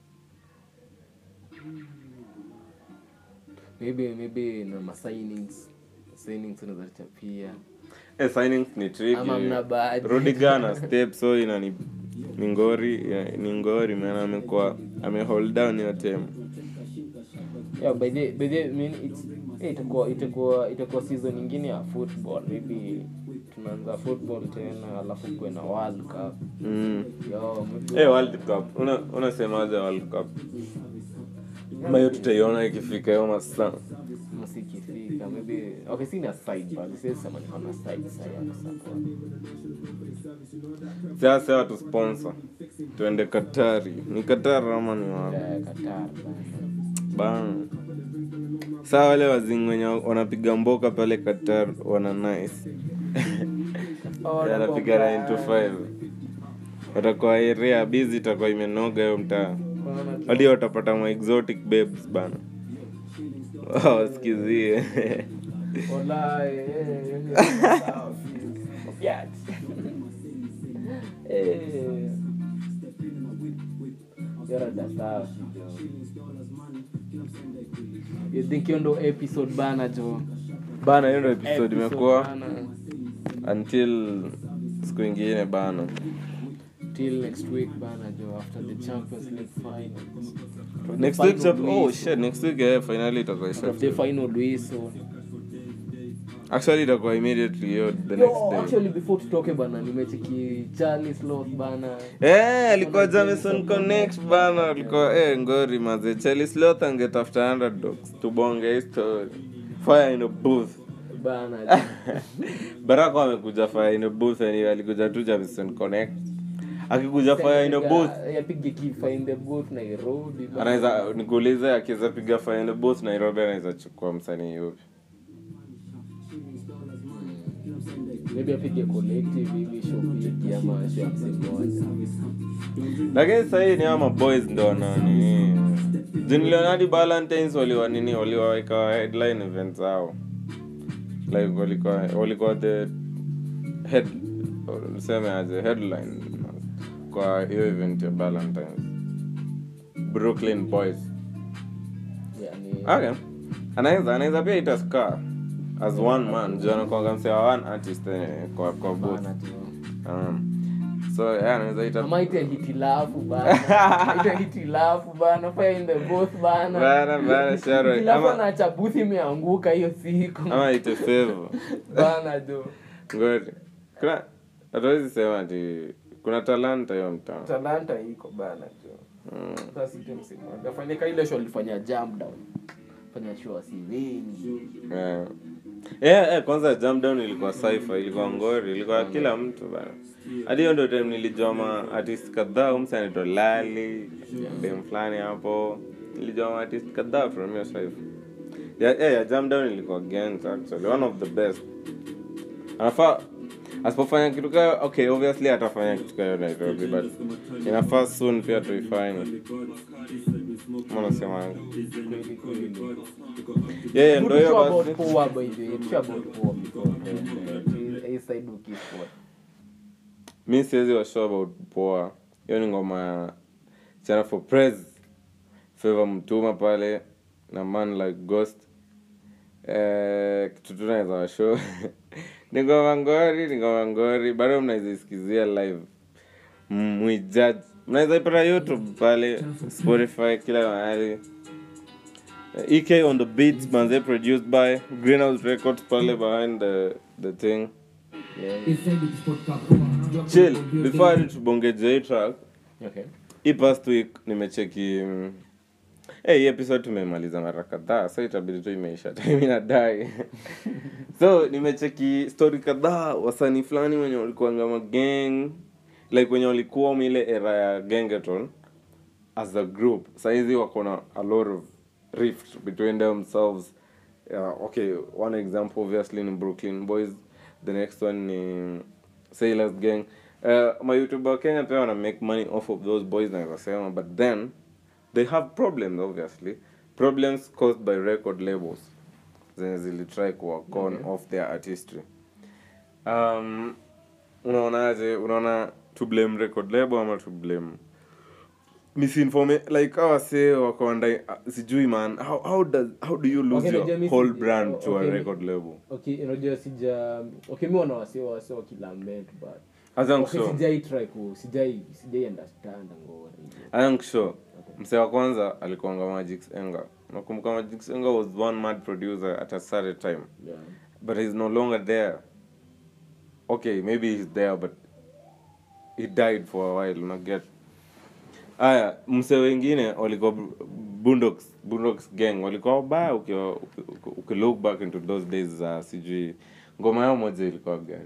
[SPEAKER 2] maybe maybe na ma signings signings unaweza chapia
[SPEAKER 1] eh, signings ni tricky.
[SPEAKER 2] Ama mna budget.
[SPEAKER 1] Rudiger na step so ina ni ni ngori ya- ni ngori maana amekuwa amehold down hiyo team
[SPEAKER 2] yeah by the by the I mean it's eh, itakuwa itakuwa itakuwa season nyingine ya football maybe tunaanza football tena alafu kuwe na world cup
[SPEAKER 1] mm.
[SPEAKER 2] yo maybe
[SPEAKER 1] Eh, world cup una unasemaje world cup ama hiyo tutaiona ikifika hiyo masaa
[SPEAKER 2] msikifika maybe okay sina side but siwezi sema niko na side side ya kusupport
[SPEAKER 1] sasa watu sponsor tuende katari ni katari ama ni wapi
[SPEAKER 2] ya Qatar bana.
[SPEAKER 1] bana saa wale wazingi wenye wanapiga mboka pale qatar wana nice
[SPEAKER 2] Oh,
[SPEAKER 1] anapiga 9 to 5 watakuwa area busy itakuwa imenoga hiyo mtaa
[SPEAKER 2] Bana,
[SPEAKER 1] hadi watapata ma exotic babes bana wasikizie
[SPEAKER 2] Wallahi, eh, eh, sawa, Fiat. Eh. Yara da safi, jo. You think hiyo ndo episode bana jo
[SPEAKER 1] bana hiyo ndo episode
[SPEAKER 2] Episode
[SPEAKER 1] imekuwa
[SPEAKER 2] bana.
[SPEAKER 1] until siku ingine bana
[SPEAKER 2] till next week bana jo after the champions league finals
[SPEAKER 1] next
[SPEAKER 2] Final
[SPEAKER 1] week chap- oh
[SPEAKER 2] Luis.
[SPEAKER 1] shit next week eh finally itakuwa
[SPEAKER 2] after the
[SPEAKER 1] isha
[SPEAKER 2] final Luis, so
[SPEAKER 1] actually itakuwa immediately hiyo the
[SPEAKER 2] Yo,
[SPEAKER 1] next day
[SPEAKER 2] actually before tutoke bana nimecheki charlie sloth bana
[SPEAKER 1] Eh, alikuwa Jamison Connect bana, alikuwa eh ngori maze. Charlie Sloth angetafuta underdogs tubonge hii story. Fire in a booth.
[SPEAKER 2] bana
[SPEAKER 1] Baraka amekuja fire in a booth anyway, alikuja tu Jamison Connect. Akikuja fire in a booth,
[SPEAKER 2] yapige kifa in the booth nairobi bana.
[SPEAKER 1] anaweza nikuulize akiweza piga fire in a booth Nairobi anaweza chukua msanii yupi?
[SPEAKER 2] maybe apige collective hivi show big ama show ya msee mmoja
[SPEAKER 1] Lakini sasa hii ni ama boys ndo wana nini. Junior hadi Valentines waliwa nini waliwaweka headline events zao. Like walikuwa walikuwa the head niseme aje headline kwa hiyo event ya Valentines. Brooklyn Boys.
[SPEAKER 2] yani
[SPEAKER 1] Okay. Anaweza anaweza pia ita Scar as one man. Jana kwa msee wa one artist eh, kwa kwa booth.
[SPEAKER 2] bana tu
[SPEAKER 1] Um, so yeah, anaweza ita
[SPEAKER 2] ama ite hitilafu bana ite hitilafu bana fire in the booth bana
[SPEAKER 1] bana bana Sharon.
[SPEAKER 2] hitilafu
[SPEAKER 1] Ama
[SPEAKER 2] anaacha booth imeanguka hiyo siku
[SPEAKER 1] ama ite favor.
[SPEAKER 2] bana jo
[SPEAKER 1] Ngori. Kuna hatuwezi sema ati kuna talanta hiyo mtaa.
[SPEAKER 2] talanta iko bana jo
[SPEAKER 1] Mm.
[SPEAKER 2] sasa ite msimoja afanyika ile show alifanya jam down fanya show asiweni
[SPEAKER 1] Yeah. Yeah, yeah, kwanza jam down ilikuwa saifa, ilikuwa ngori, ilikuwa kila mtu bana. Hadi hiyo ndio time nilijua ma artist kadhaa, umse anaitwa Lali, dem fulani hapo. Nilijua ma artist kadhaa from hiyo saifa. Yeah, yeah, yeah, jam down ilikuwa Gens actually, one of the best. Anafaa asipofanya kitu kayo, okay, obviously atafanya kitu kayo Nairobi, but inafaa soon pia tuifanye. Mbona semanga?
[SPEAKER 2] kweli kweli
[SPEAKER 1] Yeah, yeah, ndio hiyo
[SPEAKER 2] Tushua
[SPEAKER 1] basi.
[SPEAKER 2] about poor by the way. Tushua about poor before then. Hii side ukifuata.
[SPEAKER 1] mi siwezi washow about poa hiyo ni ngoma ya chana for praise favor mtuma pale na man like ghost eh, kitu tu naweza washow ni ngoma ngori ni ngoma ngori bado mnaizisikizia live mwijudge mnaweza ipata youtube pale spotify kila mahali Eh, ek on the beats manze produced by greenhouse records pale behind the, the thing
[SPEAKER 2] Yeah.
[SPEAKER 1] chill before hadi tubongeje hii track
[SPEAKER 2] Okay.
[SPEAKER 1] hii past week nimecheki mm, eh, hii episode tumemaliza mara kadhaa so itabidi tu imeisha time inadai so nimecheki story kadhaa wasanii fulani wenye walikuanga magang like wenye walikuwa mile era ya gengeton as a group saizi wako na a lot of rift between themselves uh, okay one example obviously ni brooklyn boys the next one ni sailors gang uh, mayoutuber wa kenya pia wana make money off of those boys naweza sema but then they have problems obviously problems caused by record labels zenye zilitry kuwacon
[SPEAKER 2] Okay.
[SPEAKER 1] off their artistry um, unaonaje unaona to blame record label ama to blame misinforma like awa say wakonda sijui man how, how, does, how do you lose
[SPEAKER 2] Okay, najua
[SPEAKER 1] your
[SPEAKER 2] mi
[SPEAKER 1] whole
[SPEAKER 2] si-
[SPEAKER 1] brand
[SPEAKER 2] o-
[SPEAKER 1] to
[SPEAKER 2] okay,
[SPEAKER 1] a
[SPEAKER 2] mi-
[SPEAKER 1] record label
[SPEAKER 2] okay unajua sija okay mi wana wasio wasio wakilament but
[SPEAKER 1] I think
[SPEAKER 2] okay,
[SPEAKER 1] so.
[SPEAKER 2] sijai try ku sijai sijai understand ngora hivyo
[SPEAKER 1] I think sure
[SPEAKER 2] Okay.
[SPEAKER 1] msee wa kwanza alikuanga Magix Enga nakumbuka Magix Enga was one mad producer at a certain time
[SPEAKER 2] yeah
[SPEAKER 1] but he's no longer there okay maybe he's there but he died for a while unaget aya mse wengine walikuwa Bu- bundox bundox gang walikuwa wabaya ukiwa- uki- uki- ukilook back into those days za sijui ngoma yao moja ilikuwa gani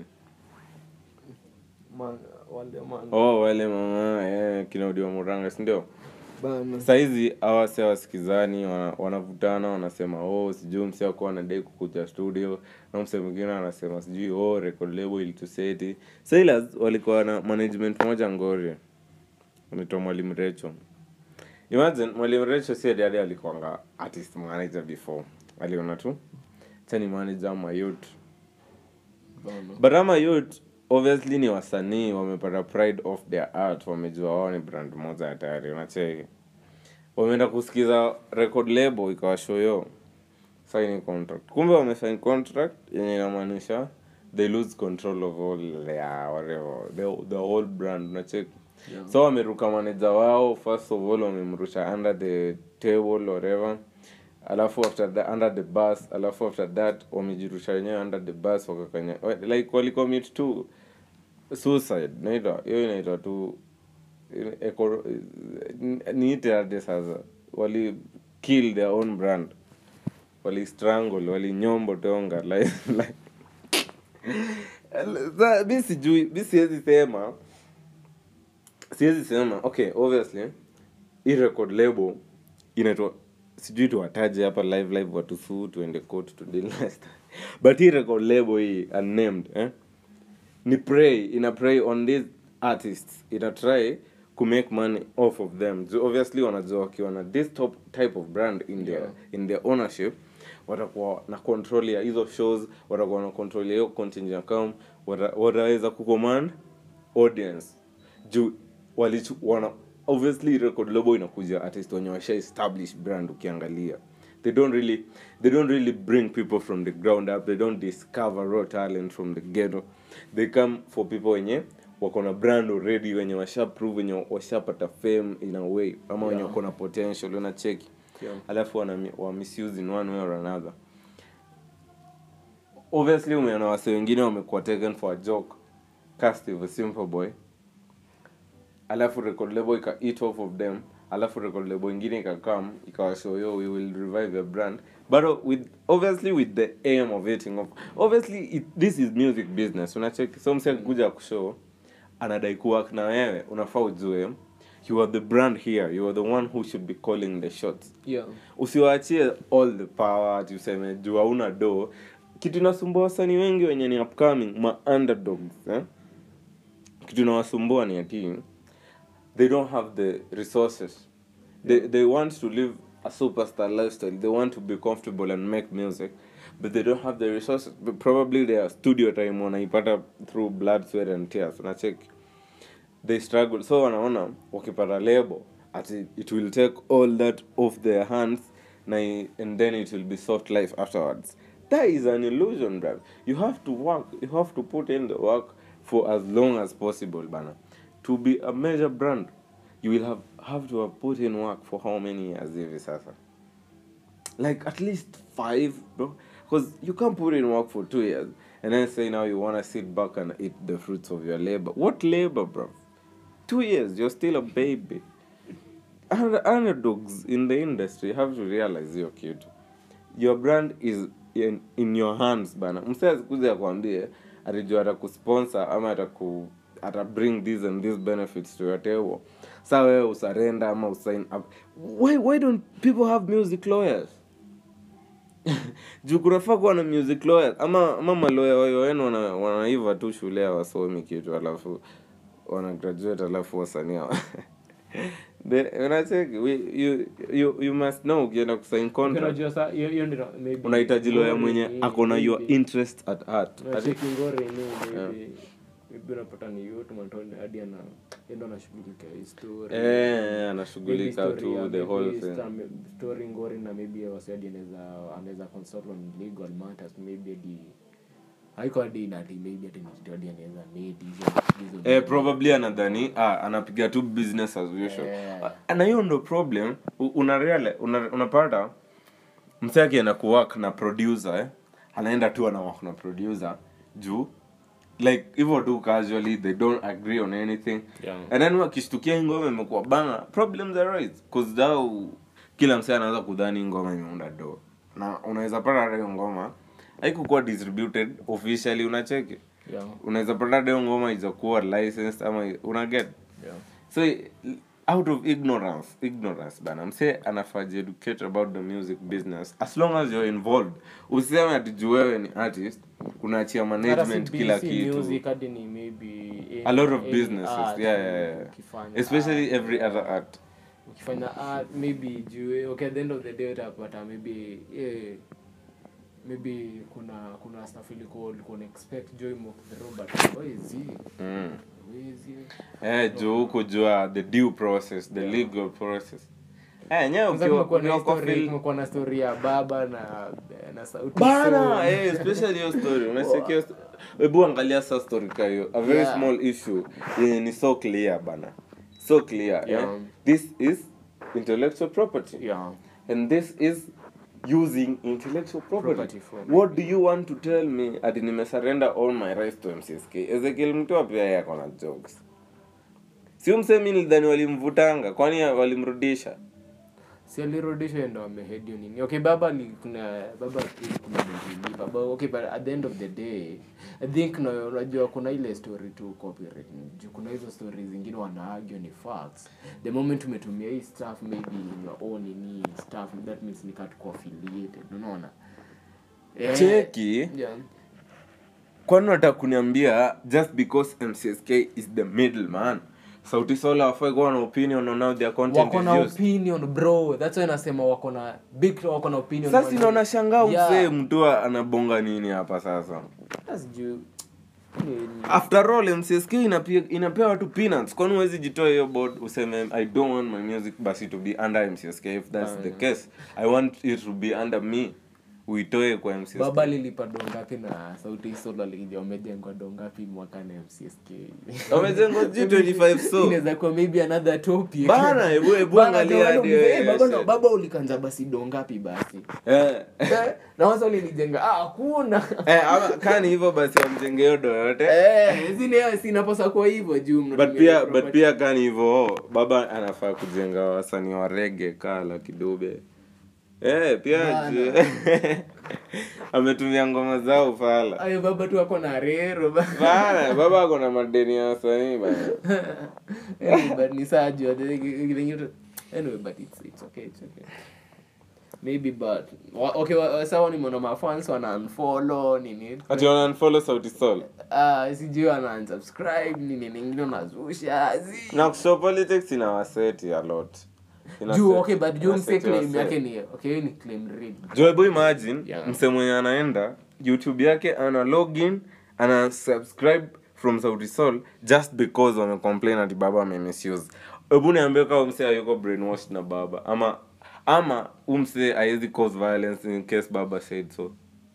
[SPEAKER 2] man wale man
[SPEAKER 1] oh wale mama eh, kinaudiwa muranga sindio
[SPEAKER 2] bana
[SPEAKER 1] sahizi awase wasikizani wana- wanavutana wanasema oh sijui mse akuwa anadai kukuja studio na mse mwingine anasema sijui oh record label ilituseti sailors walikuwa na management moja ngoria anaitwa mwalimu recho imagine mwalimu recho si adiadi alikuanga artist manager before aliona tu chani manager ama youth
[SPEAKER 2] bana
[SPEAKER 1] but ama youth obviously ni wasanii wamepata pride of their art wamejua wao ni brand moja ya tayari unacheki wameenda kusikiza record label ikawashoyo signing contract kumbe wamesign contract yenye inamaanisha they lose control of all their whatever the, the whole brand unacheki
[SPEAKER 2] Yeah.
[SPEAKER 1] so wameruka manager wao first of all wamemrusha under the table whatever alafu after that under the bus alafu after that wamejirusha wenyewe under the bus wakakanya wa- like walicommit tu suicide naitwa hiyo inaitwa tu eco- niite aje sasa wali kill their own brand wali strangle wali nyombo tonga like, like Sa- mi sijui mi siwezi sema siwezi sema okay obviously hii record label inaitwa sijui tuwataje hapa live live watusuu tuende court to deal next but hii record label hii unnamed eh? ni pray ina pray on these artists ina try ku make money off of them so obviously wanajua wakiwa na this top type of brand in their,
[SPEAKER 2] Yeah.
[SPEAKER 1] in their ownership watakuwa na control ya hizo shows watakuwa na control ya hiyo content account wata, wataweza kucommand audience juu walichu, wana obviously record label inakuja artist wenye washa establish brand ukiangalia they don't really they don't really bring people from the ground up they don't discover raw talent from the ghetto they come for people wenye wako na brand already wenye washa prove wenye washapata fame in a way ama wenye
[SPEAKER 2] Yeah.
[SPEAKER 1] wako na potential unacheki
[SPEAKER 2] Yeah.
[SPEAKER 1] alafu wana wa misuse in one way or another obviously umeona wase wengine wamekuwa taken for a joke cast of a simple boy alafu record label ika eat off of them alafu record label ingine ikakam ikawashow yo we will revive your brand but uh, with obviously with the aim of eating off obviously it, this is music business unacheki so msi akikuja kushow anadai kuwork na wewe unafaa ujue you are the brand here you are the one who should be calling the shots
[SPEAKER 2] yeah
[SPEAKER 1] usiwaachie all the power ati useme juu hauna do kitu inasumbua wasanii wengi wenye ni upcoming ma underdogs eh? kitu inawasumbua ni ati they don't have the resources they, they want to live a superstar lifestyle they want to be comfortable and make music but they don't have the resources but probably their studio time wanaipata through blood sweat and tears unacheki they struggle so wanaona wakipata label ati it will take all that off their hands na i- and then it will be soft life afterwards that is an illusion bro you have to work you have to put in the work for as long as possible bana to be a major brand you will have have to have put in work for how many years hivi sasa like at least five bro because you can't put in work for two years and then say now you want to sit back and eat the fruits of your labor what labor bro two years you're still a baby Under- underdogs in the industry have to realize hiyo kitu your brand is in, in your hands bana msee asikuja akwambie atajua atakusponsor ama ataku ata bring this and these benefits to your table sa wewe usarenda ama usign up why, why don't people have music lawyers juu kunafaa kuwa na music lawyers ama ama maloya wayo wenu wana, wanaiva tu shule ya wasomi kitu alafu wana graduate alafu wasanii hawa- The- unacheki we- you, you, you must know ukienda kusign contract
[SPEAKER 2] Unajua sa hiyo hiyo ndio maybe
[SPEAKER 1] unahitaji lawyer mwenye
[SPEAKER 2] Ngori,
[SPEAKER 1] akona your
[SPEAKER 2] maybe.
[SPEAKER 1] interest at heart Ati-
[SPEAKER 2] Unacheki ngori ni maybe maybe unapata ni yote matone hadi ana endo anashughulikia hii story
[SPEAKER 1] eh,
[SPEAKER 2] Maybe
[SPEAKER 1] anashughulika
[SPEAKER 2] story
[SPEAKER 1] tu
[SPEAKER 2] ya
[SPEAKER 1] the
[SPEAKER 2] maybe
[SPEAKER 1] whole thing
[SPEAKER 2] sta- story ngori na maybe wasiadi anaweza anaweza consult on legal matters maybe hadi haiko hadi na ati maybe hadi ni kitu hadi anaweza need hizo hizo
[SPEAKER 1] eh, probably anadhani ah, anapiga tu business as usual
[SPEAKER 2] Eh.
[SPEAKER 1] Ah, na hiyo ndo problem U- una reale una, unapata mse akienda kuwork na producer eh? anaenda tu ana work na producer juu like hivyo tu casually they don't agree on anything
[SPEAKER 2] Yeah.
[SPEAKER 1] and then wakishtukia hii ngoma imekuwa banga problems arise cause thou kila mse anaweza kudhani hii ngoma imeunda do na unaweza pata hata hiyo ngoma haikukuwa distributed officially unacheki
[SPEAKER 2] yeah
[SPEAKER 1] unaweza pata hata hiyo ngoma izakuwa licensed ama unaget
[SPEAKER 2] yeah
[SPEAKER 1] so out of ignorance ignorance bana mse anafaa educate about the music business as long as you're involved useme ati juu wewe ni artist unaachia management kila kitu
[SPEAKER 2] music hadi ni maybe
[SPEAKER 1] a lot of
[SPEAKER 2] any
[SPEAKER 1] businesses
[SPEAKER 2] art,
[SPEAKER 1] yeah, yeah, yeah.
[SPEAKER 2] ukifanya
[SPEAKER 1] especially
[SPEAKER 2] art,
[SPEAKER 1] every other art
[SPEAKER 2] ukifanya art maybe juu okay at the end of the day utapata maybe eh, maybe kuna kuna stuff ilikuwa ulikuwa expect joy mock the robot wezi
[SPEAKER 1] mm.
[SPEAKER 2] wezi
[SPEAKER 1] eh juu huko jua the due process the legal process eh nyewe
[SPEAKER 2] Kwanza
[SPEAKER 1] ukiwa
[SPEAKER 2] kumekuwa na
[SPEAKER 1] ukiwa kwa
[SPEAKER 2] story
[SPEAKER 1] fil-
[SPEAKER 2] kumekuwa na story ya baba na na sauti
[SPEAKER 1] bana
[SPEAKER 2] Sol.
[SPEAKER 1] eh especially hiyo story unasikia hiyo sto- hebu angalia sa story ka hiyo a very
[SPEAKER 2] Yeah.
[SPEAKER 1] small issue yenye ni so clear bana so clear
[SPEAKER 2] Yeah.
[SPEAKER 1] yeah. this is intellectual property
[SPEAKER 2] yeah
[SPEAKER 1] and this is using intellectual property,
[SPEAKER 2] Property for
[SPEAKER 1] what do you want to tell me ati nimesurrender all my rights to mcsk ezekiel mtoa pia yeye ako na jokes sio msemi nilidhani walimvutanga kwani walimrudisha
[SPEAKER 2] si alirudishwa ndo amehedio nini okay baba ni kuna baba kuna mengine baba okay but at the end of the day i think na unajua kuna ile story tu copyright juu kuna hizo stories zingine wanaagio ni facts the moment umetumia hii stuff maybe in your own ni stuff that means ni katu affiliated unaona Eh,
[SPEAKER 1] cheki
[SPEAKER 2] yeah.
[SPEAKER 1] kwani nataka kuniambia just because mcsk is the middleman sauti sola wafai kuwa na opinion on how their content
[SPEAKER 2] wako
[SPEAKER 1] is
[SPEAKER 2] na
[SPEAKER 1] used
[SPEAKER 2] opinion bro that's why nasema wako na big wako na opinion
[SPEAKER 1] sasa inaona shangaa
[SPEAKER 2] Yeah.
[SPEAKER 1] msee mtu anabonga nini hapa sasa
[SPEAKER 2] That's juu ni-
[SPEAKER 1] after all mcsk inapia, inapea watu peanuts kwani huwezi jitoa hiyo board useme i don't want my music basi to be under mcsk if that's the case i want it to be under me uitoe kwa mcsk
[SPEAKER 2] baba lilipa dongapi na sauti solo alikija wamejengwa dongapi mwaka na mcsk
[SPEAKER 1] wamejengwa g25 so
[SPEAKER 2] inaweza kuwa maybe another topic
[SPEAKER 1] bana hebu hebu
[SPEAKER 2] Bana,
[SPEAKER 1] angalia
[SPEAKER 2] ndio
[SPEAKER 1] hadi
[SPEAKER 2] wale
[SPEAKER 1] wewe,
[SPEAKER 2] mzee, baba
[SPEAKER 1] shit.
[SPEAKER 2] ndo- baba ulikanja basi dongapi basi
[SPEAKER 1] Eh.
[SPEAKER 2] Eh, na wasa ulinijenga ah hakuna
[SPEAKER 1] Eh, ama kani hivyo basi amjenge hiyo do yote
[SPEAKER 2] eh zile sinaposa kwa hivyo juu
[SPEAKER 1] but
[SPEAKER 2] mnatumia
[SPEAKER 1] pia
[SPEAKER 2] property.
[SPEAKER 1] but pia kani hivyo baba anafaa kujenga wasanii wa rege kala kidube eh pia
[SPEAKER 2] Bana.
[SPEAKER 1] ju- ametumia ngoma zao fala
[SPEAKER 2] ayo baba tu ako na rero ba-
[SPEAKER 1] bana baba ako na madeni ya wasanii bana
[SPEAKER 2] anyway, but ni saa juu anyway but it's, it's okay it's okay maybe but wa- okay wa- wa- sawa nimeona mafans wana unfollow nini
[SPEAKER 1] ati wana unfollow sauti sol
[SPEAKER 2] Ah, sijui wana unsubscribe nini ningine unazusha zi
[SPEAKER 1] na kushow politics ina waseti a lot Ina
[SPEAKER 2] juu
[SPEAKER 1] set-
[SPEAKER 2] okay but juu
[SPEAKER 1] ina
[SPEAKER 2] mse
[SPEAKER 1] set
[SPEAKER 2] claim
[SPEAKER 1] waseti.
[SPEAKER 2] yake ni okay hiyo ni claim read
[SPEAKER 1] Joe, hebu imagine
[SPEAKER 2] Yeah.
[SPEAKER 1] mse mwenye anaenda youtube yake ana login ana subscribe from sauti sol just because wamecomplain ati baba amemisuse hebu niambie kama mse ayuko brainwashed na baba ama ama umse aezi cause violence in case baba said so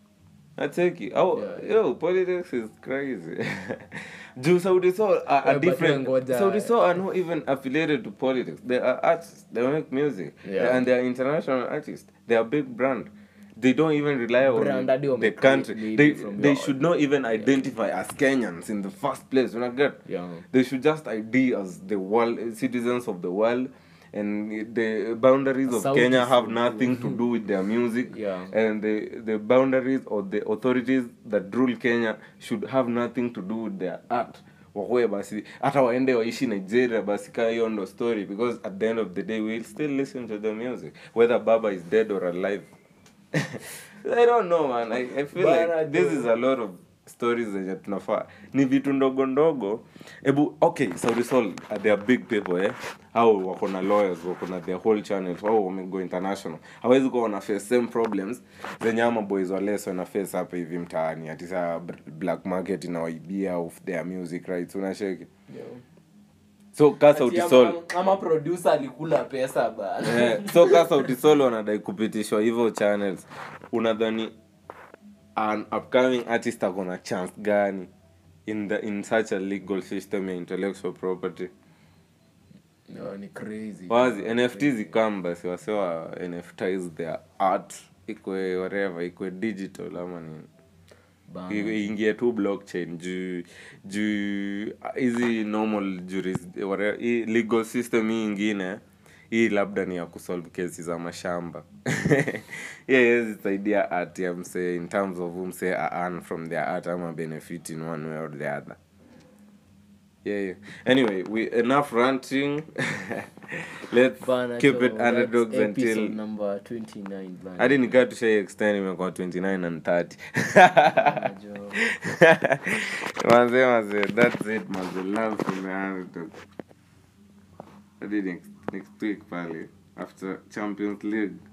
[SPEAKER 1] acheki au
[SPEAKER 2] Yeah,
[SPEAKER 1] yo politics is crazy juu sauti sol are, are
[SPEAKER 2] Yeah, but
[SPEAKER 1] different
[SPEAKER 2] ngoja-
[SPEAKER 1] sauti sol are not even affiliated to politics they are artists they make music
[SPEAKER 2] Yeah.
[SPEAKER 1] and they are international artists they are big brand they don't even rely on
[SPEAKER 2] Brand hadi
[SPEAKER 1] the
[SPEAKER 2] wame
[SPEAKER 1] country
[SPEAKER 2] create
[SPEAKER 1] they,
[SPEAKER 2] maybe from
[SPEAKER 1] they
[SPEAKER 2] your-
[SPEAKER 1] should not even identify as kenyans in the first place when i get
[SPEAKER 2] Yeah.
[SPEAKER 1] they should just id as the world citizens of the world and the boundaries of
[SPEAKER 2] Sauti
[SPEAKER 1] kenya have
[SPEAKER 2] Sol.
[SPEAKER 1] nothing to do with their music
[SPEAKER 2] Yeah.
[SPEAKER 1] and the the boundaries or the authorities that rule kenya should have nothing to do with their art wakuwe basi hata waende waishi nigeria basi kaa hiyo ndo story because at the end of the day we'll still listen to the music whether baba is dead or alive i don't know man i, I feel
[SPEAKER 2] Bana,
[SPEAKER 1] like this
[SPEAKER 2] dude.
[SPEAKER 1] is a lot of stories zenye tunafaa ni vitu ndogo ndogo hebu okay Sauti Sol uh, they are big people eh au wako na lawyers wako na their whole channel au wamego international hawezi kuwa wana face same problems zenye ama boys wa less wana face hapa hivi mtaani ati saa br- black market inawaibia of their music rights unasheki so ka Sauti
[SPEAKER 2] Ati
[SPEAKER 1] Sol
[SPEAKER 2] ama- ama producer alikula pesa bana
[SPEAKER 1] eh, so ka Sauti Sol wanadai kupitishwa hivyo channels unadhani an upcoming artist ako na chance gani in the in such a legal system ya intellectual property
[SPEAKER 2] no, ni crazy
[SPEAKER 1] wazi nft zikam basi wasewa nftis their art ikwe whatever ikwe digital ama nini
[SPEAKER 2] Bana.
[SPEAKER 1] I- iingie tu blockchain juu juu hizi normal juris, whatever, hii legal system hii ingine hii labda ni ya kusolve kesi za mashamba hiyo haiwezi saidia art ya msee in terms of who msee a earn from their art ama benefit in one way or the other yeah, yeah. anyway we enough ranting let's
[SPEAKER 2] Bana,
[SPEAKER 1] keep
[SPEAKER 2] so
[SPEAKER 1] it underdogs
[SPEAKER 2] that's episode
[SPEAKER 1] until
[SPEAKER 2] number 29 bana.
[SPEAKER 1] hadi nikaa tushai extend imekuwa 29 and 30
[SPEAKER 2] Jo.
[SPEAKER 1] Manze, manze, that's it, manze. Love from the underdog. Hadi next, next week pale after Champions League.